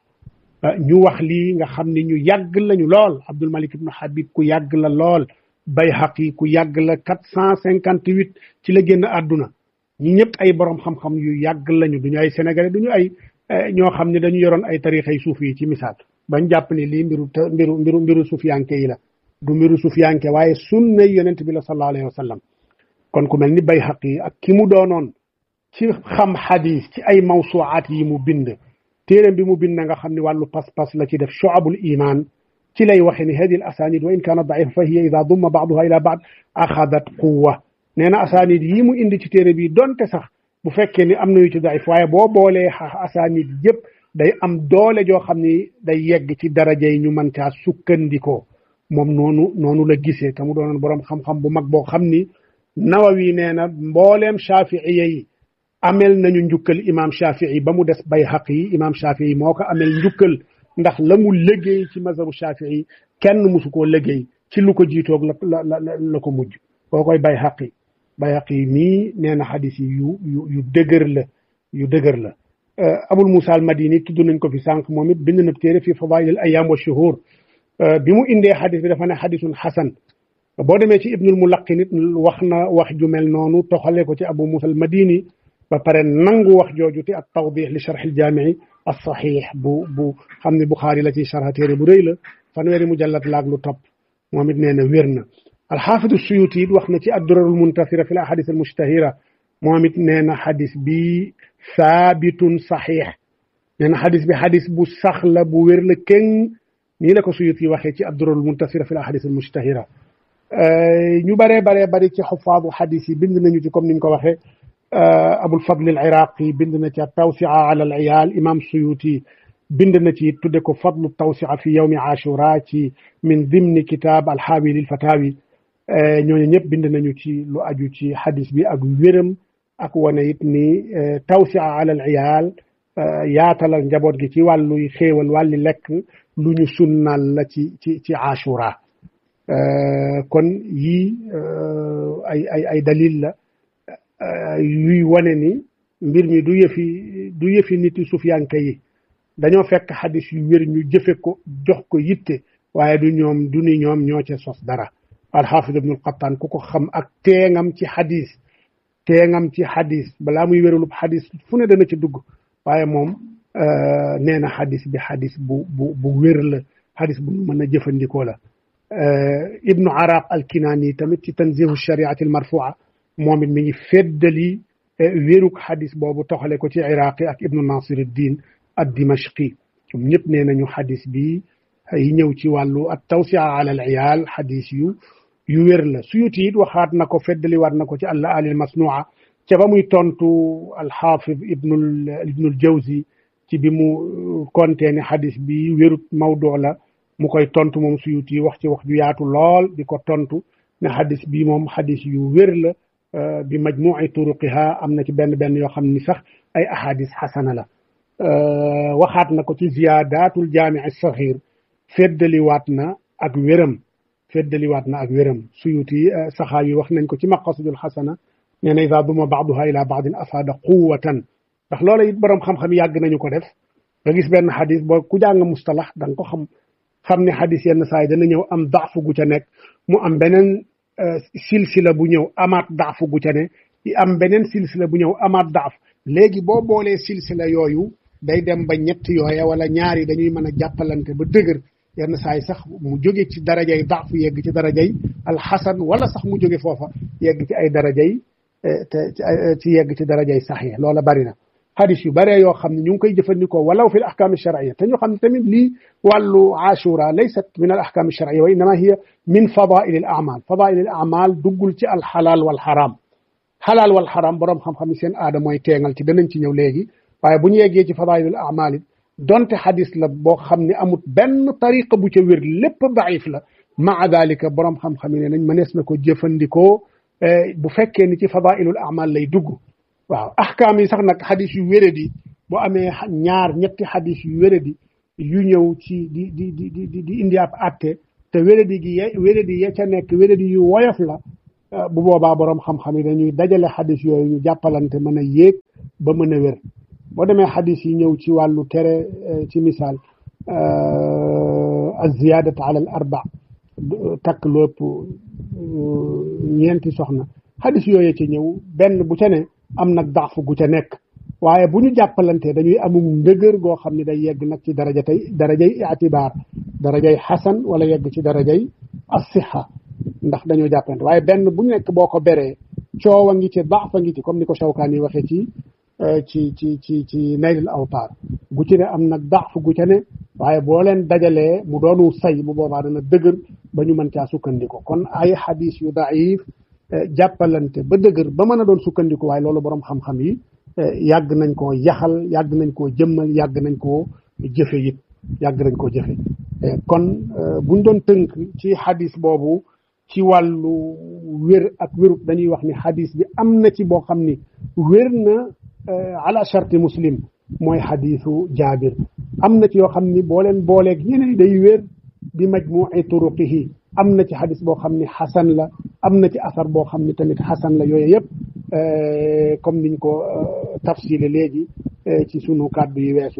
ñu wax lii nga xam ni ñu yàgg lañu lool Abdul Malik ibnu Habib ku yàgg la lool Bayhaqi ku yàgg la quatre cent cinquante huit ci la génn àdduna ñi ñëpp ay borom xam-xam yu yàgg lañu duñu ay sénégalais duñu ay ñoo xam ne dañu yoroon ay tarixa yu suuf yi ci misaal bañ jàpp ni lii mbiru mbiru mbiru mbiru sufiyanke yi la du mbiru sufiyanke waaye sunna yonent bi la sallallahu alayhi wa sallam kon ku mel ni Bayhaqi ak ki mu doonoon ci xam xadis ci ay mawsuwaat yi mu bind téeréem bi mu bind nga xam ne wàllu pas-pas la ci def shu'abul iman ci lay waxe ni hadi al asanid wa in kaanat daifa fa hiya ida dumma baaduha ila baad axadat quwa nee na asanid yi mu indi ci téere bi donte sax bu fekkee ni am na yu ci daif waaye boo boolee asanid yëpp day am doole joo xam ni day yegg ci daraja yi ñu mën caa sukkandikoo moom noonu noonu la gisee te mu doonoon borom xam-xam bu mag boo xam ni nawawi nee na mbooleem shafiiya yi amel nañu njukkal imam shafii ba mu des bayhaqi yi imam shafii moo ko amel njukkal ndax la mu liggéey ci mazhabu shafii kenn musu koo liggéey ci lu ko jiitoog la la la la ko mujj koo koy bayhaqi bayhaqi mii nee na xadis yi yu yu yu dëgër la yu dëgër la abul musa al madini tudd nañ ko fi sànq moom it bind na téere fi fadail al ayam wa shuhur bi mu indee xadis bi dafa ne xadisun xasan boo demee ci ibnul mulaqin it wax na wax ju mel noonu toxale ko ci abu musa al madini ba pare nangu wax jooju te ak tawdix li charx il jaamii as saxiix bu bu xam ne buxaari la ci charxa téere bu rëy la fanweeri mujallat laag lu topp moom it nee na wér na alxaafidu suyuti it wax na ci addurarul muntasira fi l ahadis al mustahira moom it nee na xadis bi saabitun saxiix nee na xadis bi xadis bu sax la bu wér la keng nii la ko suyuti waxee ci addurarul muntasira fi l ahadis al mustahira ñu baree baree bari ci xufaadu xadis yi bind nañu ci comme niñ ko waxee abul fadl al iraqi bind na ci tawsia ala al iyal imam suyuti bind na ci tudde ko fadlu tawsia fi yawmi ashura ci min dimni kitab alxaawi lil fatawi ñooñu ñëpp bind nañu ci lu aju ci xadis bi ak wéram ak wane it ni tawsia ala al iyal yaatalal njaboot gi ci wàlluy xéewal wàlli lekk lu ñu sunnal la ci ci ci ashura kon yii ay ay ay dalil la yuy wane ni mbir mi du yëfi du yëfi nit yi sufiyanke yi dañoo fekk xadis yu wér ñu jëfe ko jox ko yitte waaye du ñoom du ni ñoom ñoo ca sos dara alxaafid ibnul qattaan ku ko xam ak teengam ci xadis teengam ci xadis balaa muy wérulub xadis fu ne dana ci dugg waaye moom nee na xadis bi xadis bu bu bu wér la xadis bu mën a jëfandikoo la ibnu araq alkinaani tamit ci tanzihu shariati almarfua moom it mi ngi feddali wéruk xadis boobu toxale ko ci iraqi ak ibnu nasiruddin ad dimashqi ñoom ñëpp nee nañu xadis bi yi ñëw ci wàllu at tawsia ala al iyal xadis yu yu wér la suyuti it waxaat na ko feddali waat na ko ci alla alil masnua ca ba muy tontu alxaafid ibnul ibnul jawzi ci bi mu kontee ne xadis bi wérut mawdu la mu koy tontu moom suyuti wax ci wax ju yaatu lool di ko tontu ne xadis bi moom xadis yu wér la bi majmuci turuqiha am na ci benn benn yoo xam ni sax ay ahadis xasana la waxaat na ko ci ziyadatul jaamici saxir feddaliwaat na ak wéram feddaliwaat na ak wéram suyuti saxaa yi wax nañ ko ci maqasidul xasana nee na ida duma baaduha ila baadin afaada quwatan ndax loola it borom xam-xam yàgg nañu ko def nga gis benn xadis boo ku jàng mustalax da nga ko xam xam ne xadis yenn saa yi dana ñëw am daafu gu ca nekk mu am beneen silsila bu ñëw amaat daafu gu ca ne am beneen silsila bu ñëw amaat daaf léegi boo boolee silsila yooyu day dem ba ñett yooya wala ñaari dañuy mën a jàppalante ba dëgër yenn saa yi sax mu jóge ci darajay daafu yegg ci darajay alxasan wala sax mu jóge foofa yegg ci ay darajay te ci yegg ci darajay saxiix loola bari na xadis yu bëree yoo xam ne ñu ngi koy jëfandikoo walaw fi l ahkaam sharciya te ñu xam ne tamit lii wàllu ashura laysat min al ahkaam sharciya wa innama hiya min fadail al amal fadail al amal duggul ci al xalaal wal xaraam xalaal wal xaraam borom xam-xam yi seen aada mooy teengal ci danañ ci ñëw léegi waaye bu ñu yeggee ci fadail al amal it donte xadis la boo xam ne amut benn tariqa bu ca wér lépp daif la maa dalika borom xam-xam yi ne nañ mënees na ko jëfandikoo bu fekkee ni ci fadailul amal lay dugg waaw ahkaam yi sax nag xadis yu wéradi boo amee ñaar ñetti xadis yu wéradi yu ñëw ci di di di di di indi ab atte te wéradi gi ye wéradi ya ca nekk wéradi yu woyof la bu boobaa borom xam-xam yi dañuy dajale xadis yooyu ñu jàppalante mën a yéeg ba mën a wér boo demee xadis yi ñëw ci wàllu tere ci misaal az-ziyaadatu ala al arba takk lu ëpp ñeenti soxna xadis yooyu ci ñëw benn bu ca ne am nag daaf gu ca nekk waaye bu ñu jàppalantee dañuy amum ndëgër goo xam ne day yegg nag ci daraja tey darajay itibaar darajay xasan wala yegg ci darajay asiha ndax dañoo jàppalante waaye benn bu nekk boo ko beree coow a ngi ci daaf a ngi ci comme ni ko Shawkaani waxee ci ci ci ci ci naylul awtaar gu ci ne am nag daaf gu ca ne waaye boo leen dajalee mu doonu say bu boobaa dana dëgër ba ñu mën caa sukkandiku kon ay xadis yu daif jàppalante ba dëgër ba mën a doon sukkandiku waaye loolu borom xam-xam yi yàgg nañ koo yaxal yàgg nañ koo jëmmal yàgg nañ koo jëfe it yàgg nañ koo jëfe kon buñ doon tënk ci xadis boobu ci wàllu wér ak wérut dañuy wax ni xadis bi am na ci boo xam ni wér na ala sharti muslim mooy xadisu jaabir am na ci yoo xam ni boo leen booleeg ñeneen day wér bi majmuci turuqihi am na ci xadis boo xam ni xasan la am na ci asar boo xam ni tamit xasan la yooyu yëpp comme niñ ko tafsile léegi ci sunu kàddu yi weesu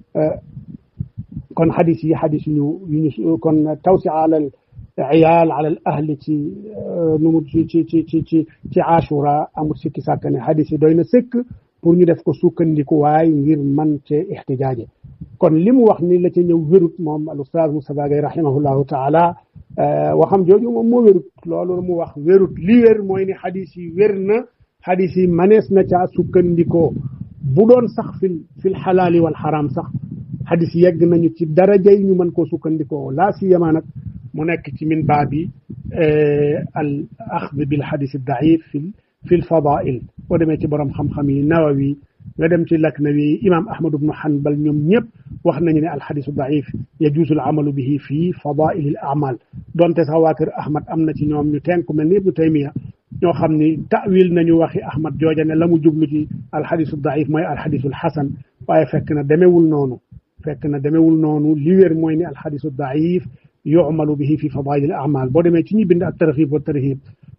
kon xadis yi xadis yu ñu ñu kon tawsi alal iyaal alal ahli ci nu mu ci ci ci ci ci ci ashura amul sikki sàkk ne xadis yi doy na sëkk pour ñu def ko sukkandiku waay ngir man cee ixtijaaje kon li mu wax ni la ca ñëw wérut moom al ustaaz Moustapha Gaye rahimahullahu taala waxam jooju moom moo wérut loolu mu wax wérut li wér mooy ni xadis yi wér na xadis yi manees na caa sukkandikoo bu doon sax fil fil xalaali wal xaraam sax xadis yegg nañu ci daraja yi ñu mën koo sukkandikoo laa siyama nag mu nekk ci min baabi al axd bil xadis daif fil fil fadail boo demee ci borom xam-xam yi nawawi nga dem ci laknawi imam ahmad ibnu hanbal ñoom ñëpp wax nañu ne alxadisu daif yajuusu al amalu bihi fii fadail al amal donte sax waa kër ahmad am na ci ñoom ñu tenku mel ni ibnu taymiya ñoo xam ni tawil nañu waxi ahmad jooja ne la mu jublu ci alxadisu daif mooy alxadisul xasan waaye fekk na demewul noonu fekk na demewul noonu li wér mooy ni alxadisu daif yumalu bihi fi fadail al amal boo demee ci ñi bind ak tarxib wa tarhib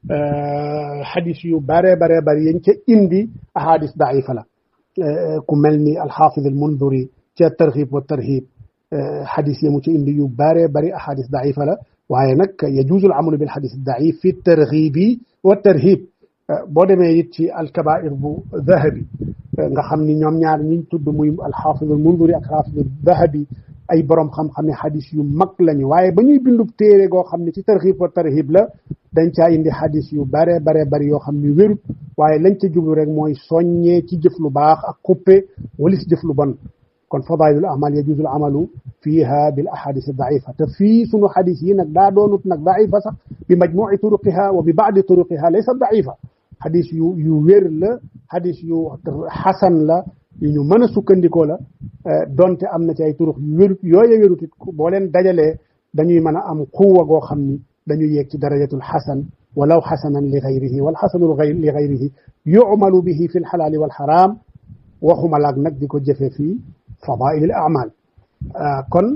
xadis yu bare bare bari yañ ca indi ahadis daifa la ku mel ni alxaafid almunduri ca tarxib wa tarhib xadis yamu ca indi yu bare bari ahadis daifa la waaye nag yajuuzu alamalu bil xadis daif fi tarxibi wa tarhib boo demee it ci alkabair bu dahabi nga xam ni ñoom ñaar ñiñ tudd muy alxaafid almunduri ak alxaafid dahabi ay borom xam-xam ne xadis yu mag lañu waaye ba ñuy bindub téere goo xam ne ci tarxib wa tarhib la dañ caa indi xadis yu bare bare bari yoo xam ni wérut waaye lañ ca jublu rek mooy soññee ci jëf lu baax ak xuppe walis jëf lu bon kon fadailul amal yajuzu al amalu fiha bil ahadis daifa te fii sunu xadis yi nag daa doonut nag daifa sax bi majmuci turuqiha wa bi baadi turuqiha laysa daifa xadis yu yu wér la xadis yu xasan la yu ñu mën a sukkandikoo la donte am na ci ay turux yu wérut yooye wérut it boo leen dajalee dañuy mën a am xuwa goo xam ni dañuy yegg ci darajatul xasan walaw xasanan li gayrihi wal xasanu li gayrihi yumalu bihi fi lxalaali walxaraam waxuma laag nag di ko jëfe fii fadail al amal kon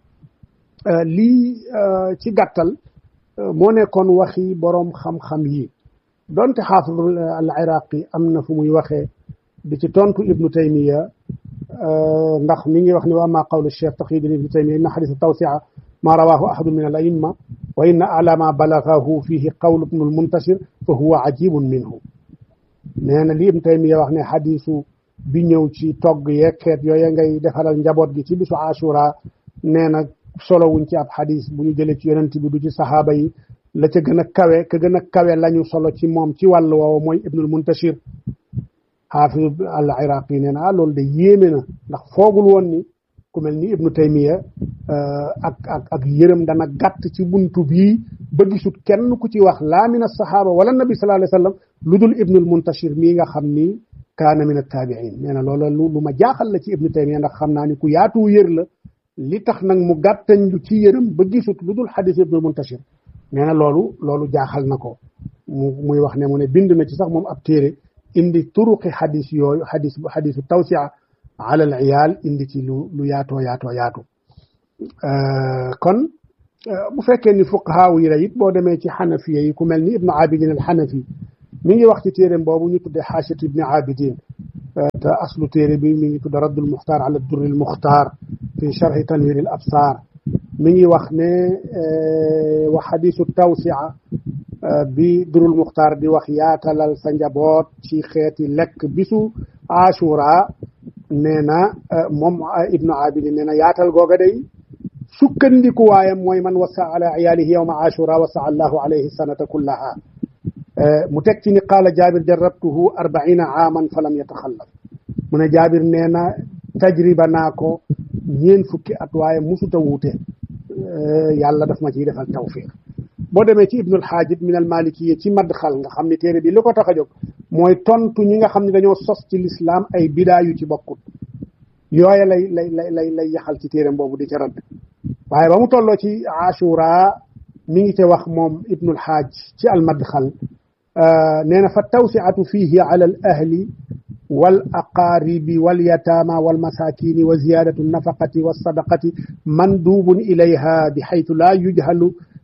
lii ci gàttal moo nekkoon waxi boroom xam-xam yi donte xaafid al iraqi am na fu muy waxee di ci tontu ibnu taymiya ndax mi ngi wax ni wa ama qawlu cheikh taqiyuddin ibnu taymiya inna xadisa tawsia ma rawahu ahadun min al aimma wa inna ala ma balagahu fihi qawlu ibnu al muntashir fa huwa ajibun minhu nee na li ibnu taymiya wax ne xadisu bi ñëw ci togg yeeg xeet yooye ngay defalal njaboot gi ci bisu ashura nee na solo wuñ ci ab xadis bu ñu jëlee ci yonent bi du ci saxaaba yi la ca gën a kawe ka gën a kawe lañu solo ci moom ci wàll woowu mooy ibnul muntashir xaafid al iraqi nee na ah loolu de yéeme na ndax foogul woon ni ku mel ni ibnu taymiya ak ak ak yërëm dana gàtt ci buntu bii ba gisut kenn ku ci wax laa min asahaba wala nabi sallallahu alayhi wa sallam lu dul ibnul muntashir mii nga xam ni kaana min attaabiin nee na loola lu lu ma jaaxal la ci ibnu taymiya ndax xam naa ni ku yaatu yër la li tax nag mu gàttañ lu ci yërëm ba gisut lu dul xadis ibnul muntashir nee na loolu loolu jaaxal na ko mu muy wax ne mu ne bind na ci sax moom ab téere indi turuqi xadis yooyu xadis xadisu tawsia ala al iyaal indi ci lu lu yaatoo yaatoo yaatu kon bu fekkee ni fuqahaaw yi la it boo demee ci xanafiya yi ku mel ni ibnu abidin al xanafi mi ngi wax ci téeréem boobu ñu tudde xaasiyatu ibni abidin te aslu téere bi mi ngi tudde raddul muxtaar ala durri al muxtaar fi charxi tanwir al absaar mi ngi wax ne wa xadisu tawsia bi durul muxtaar di wax yaatalal sa njaboot ci xeeti lekk bisu ashura nee na moom ibnu abidin nee na yaatal googa day sukkandiku waayam mooy man wasa ala iyaalihi yowma ashura wasa allahu alayhi sanata kullaha mu teg ci ni qaala jaabir jarabtuhu arbaina aaman fa lam yataxallaf mu ne jaabir nee na tajriba naa ko ñeen fukki at waaye musuta wuute yàlla daf ma ciy defal tawfiq boo demee ci ibnul xaajib min al malikiya ci madxal nga xam ne téere bi li ko tax a jóg mooy tontu ñi nga xam ne dañoo sos ci lislaam ay bidaa yu ci bokkut yooya lay lay lay lay lay yaxal ci téereem boobu di ca radd waaye ba mu tolloo ci ashura mi ngi ca wax moom ibnul xaaj ci al madxal nee na fa tawsiatu fihi ala al ahli wal aqaaribi wal yataama wal masakini wa ziyadatu nafaqati wa sadaqati mandubun ilayha bi xaytu laa yujhalu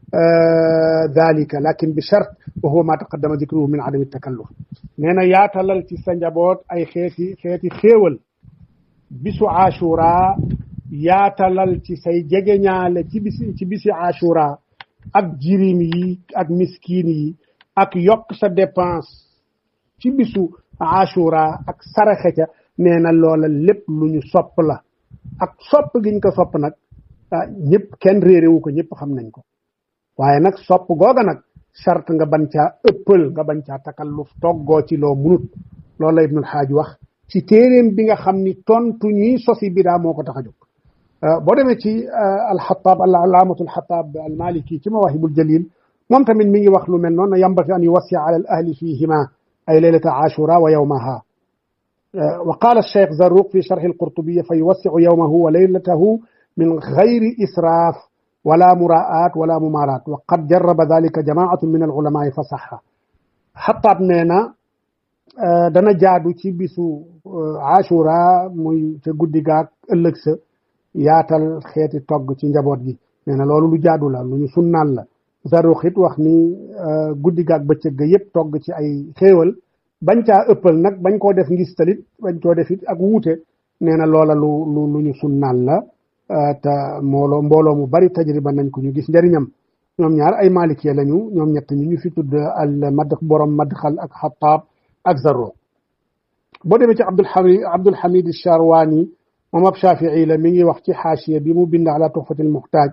dalika lakin bi chart wa huwa ma taqaddama dikruhu min adami takalluf nee na yaatalal ci sa njaboot ay xeeti xeeti xéewal bisu ashura yaatalal ci say jegeñaale ci bisi ci bisi ashura ak jirim yi ak miskin yi ak yokk sa dépense ci bisu ashura ak saraxe ca nee na loola lépp lu ñu sopp la ak sopp giñ ko sopp nag ñëpp kenn réeréwu ko ñëpp xam nañ ko waaye nag sopp googa nag charte nga bañ caa ëppal nga bañ caa takalluf toggoo ci loo munut loolu la ibnul xaaj wax ci téeréem bi nga xam ni tontu ñi sosi bidaa moo ko tax a jóg boo demee ci alxataab al alaamatu alxataab almaliki ci mawahibul jalil moom tamit mi ngi wax lu mel noonu yambati an yuwassia ala al ahli fihima ay leylata ashura wa yawmaha wa qaala alcheikh zarruq fi charxi alqurtubiya fa yuwassiu yawmahu wa leylatahu min gayri israaf wala muraat wala mumaaraat wa qad jarraba dalika jamaatu min alulamaai fa saxa xataab nee na dana jaadu ci bisu ashura muy ca guddi gaag ëllëg sa yaatal xeeti togg ci njaboot gi nee na loolu lu jaadu la lu ñu sunnaal la Zarruq it wax ni guddi gaag bëccëg ga yëpp togg ci ay xéewal bañ caa ëppal nag bañ koo def ngis talit bañ koo def it ak wuute nee na loola lu lu lu ñu sunnaal la te mbooloo mbooloo mu bari tajriba nañ ko ñu gis njëriñam ñoom ñaar ay malikiya lañu ñoom ñett ñi ñu fi tudd al mad borom madxal ak xataab ak Zarruq boo demee ci Abdul Hamid Abdul Hamid Charwani moom ab Shafii la mi ngi wax ci xaasiya bi mu bind ala tuxfatil muxtaaj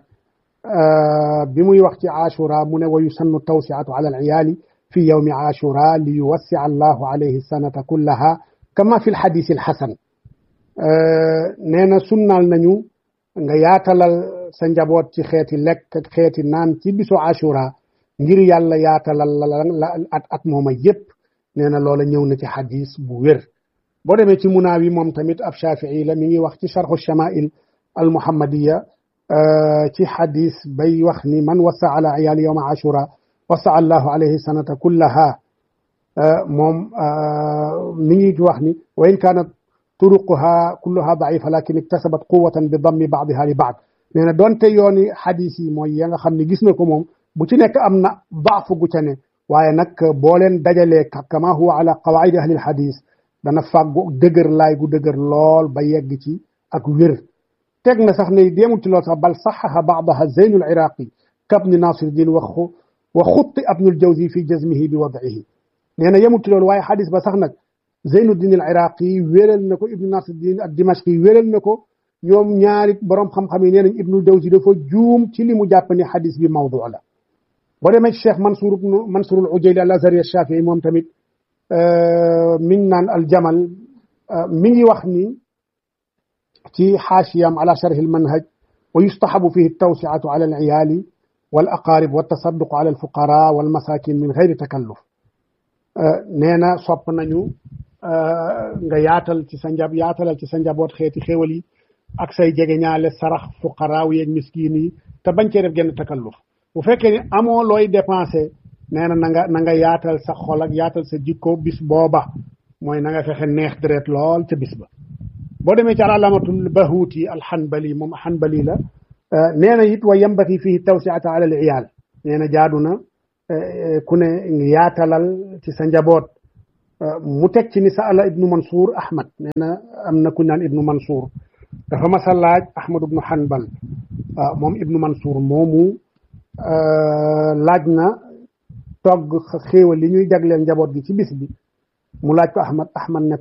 bi muy wax ci ashura mu ne wa yusannu tawsiatu ala al iyaali fi yawmi ashura li yuwassia allahu alayhi sanata kullaha kama fi lxadis alxasan nee na sunnaal nañu nga yaatalal sa njaboot ci xeeti lekk ak xeeti naan ci bisu ashura ngir yàlla yaatalal la at at mooma yépp nee na loola ñëw na ci xadis bu wér boo demee ci munaawi moom tamit ab shafii la mi ngi wax ci charxu shamail al muhammadiya ci xadis bay wax ni man wasa ala iyaali yowma ashura wasa allahu alayhi sanata kullaha moom mi ngi wax ni wa in kaanat turuquha kulluha daifa lakin iktasabat quwatan bi dammi baadiha li baad nee na doonte yooni xadis yi mooy ya nga xam ne gis na ko moom bu ci nekk am na baafu gu ca ne waaye nag boo leen dajalee kama huwa ala qawaidi ahli lxadis dana fàggu dëgër laay gu dëgër lool ba yegg ci ak wér teg na sax ne déemul ci loolu sax bal saxaha baadaha zeynul iraqi kabni nasiruddin wa wa xutti abnul jawzi fi jazmihi bi wadihi nee na yemul ci loolu waaye xadis ba sax nag zeynuddin al iraqi wéral na ko ibnu nasiruddin ak dimashqi wéral na ko ñoom ñaari borom xam-xam yi nee nañ ibnul jawzi dafa juum ci li mu jàpp ne xadis bi mawdu la boo demee ci cheikh mansour ibnu mansour al ujayli al azhari al shafii moom tamit min naan al jamal mi ngi wax ni ci xaashiyam ala sharh al manhaj wa yustahabu fihi tawsiatu ala al iyaali wal aqarib wa tasadduqu ala al fuqara wal masakin min gayri takalluf nee na sopp nañu nga yaatal ci sa njab yaatalal ci sa njaboot xeeti xéwal yi ak say jege ñaale sarax fuqaraaw yeeg miskin yi te bañ cee def genn takalluf bu fekkee ni amoo looy dépensé nee na na nga na nga yaatal sa xol ak yaatal sa jikko bis booba mooy na nga fexe neex deret lool ca bis ba boo demee ci alaamatul bahuuti alxanbali moom xanbali la nee na it wa yambati fihi tawsiata ala al iyaal nee na jaadu na ku ne yaatalal ci sa njaboot mu teg ci ni sa ala ibnu mansour ahmad nee na am na ku naan ibnu mansour dafa mas a laaj ahmad ibnu hanbal moom ibnu mansour moomu laaj na togg xéewal li ñuy jagleel njaboot gi ci bis bi mu laaj ko ahmad ahmad ne ko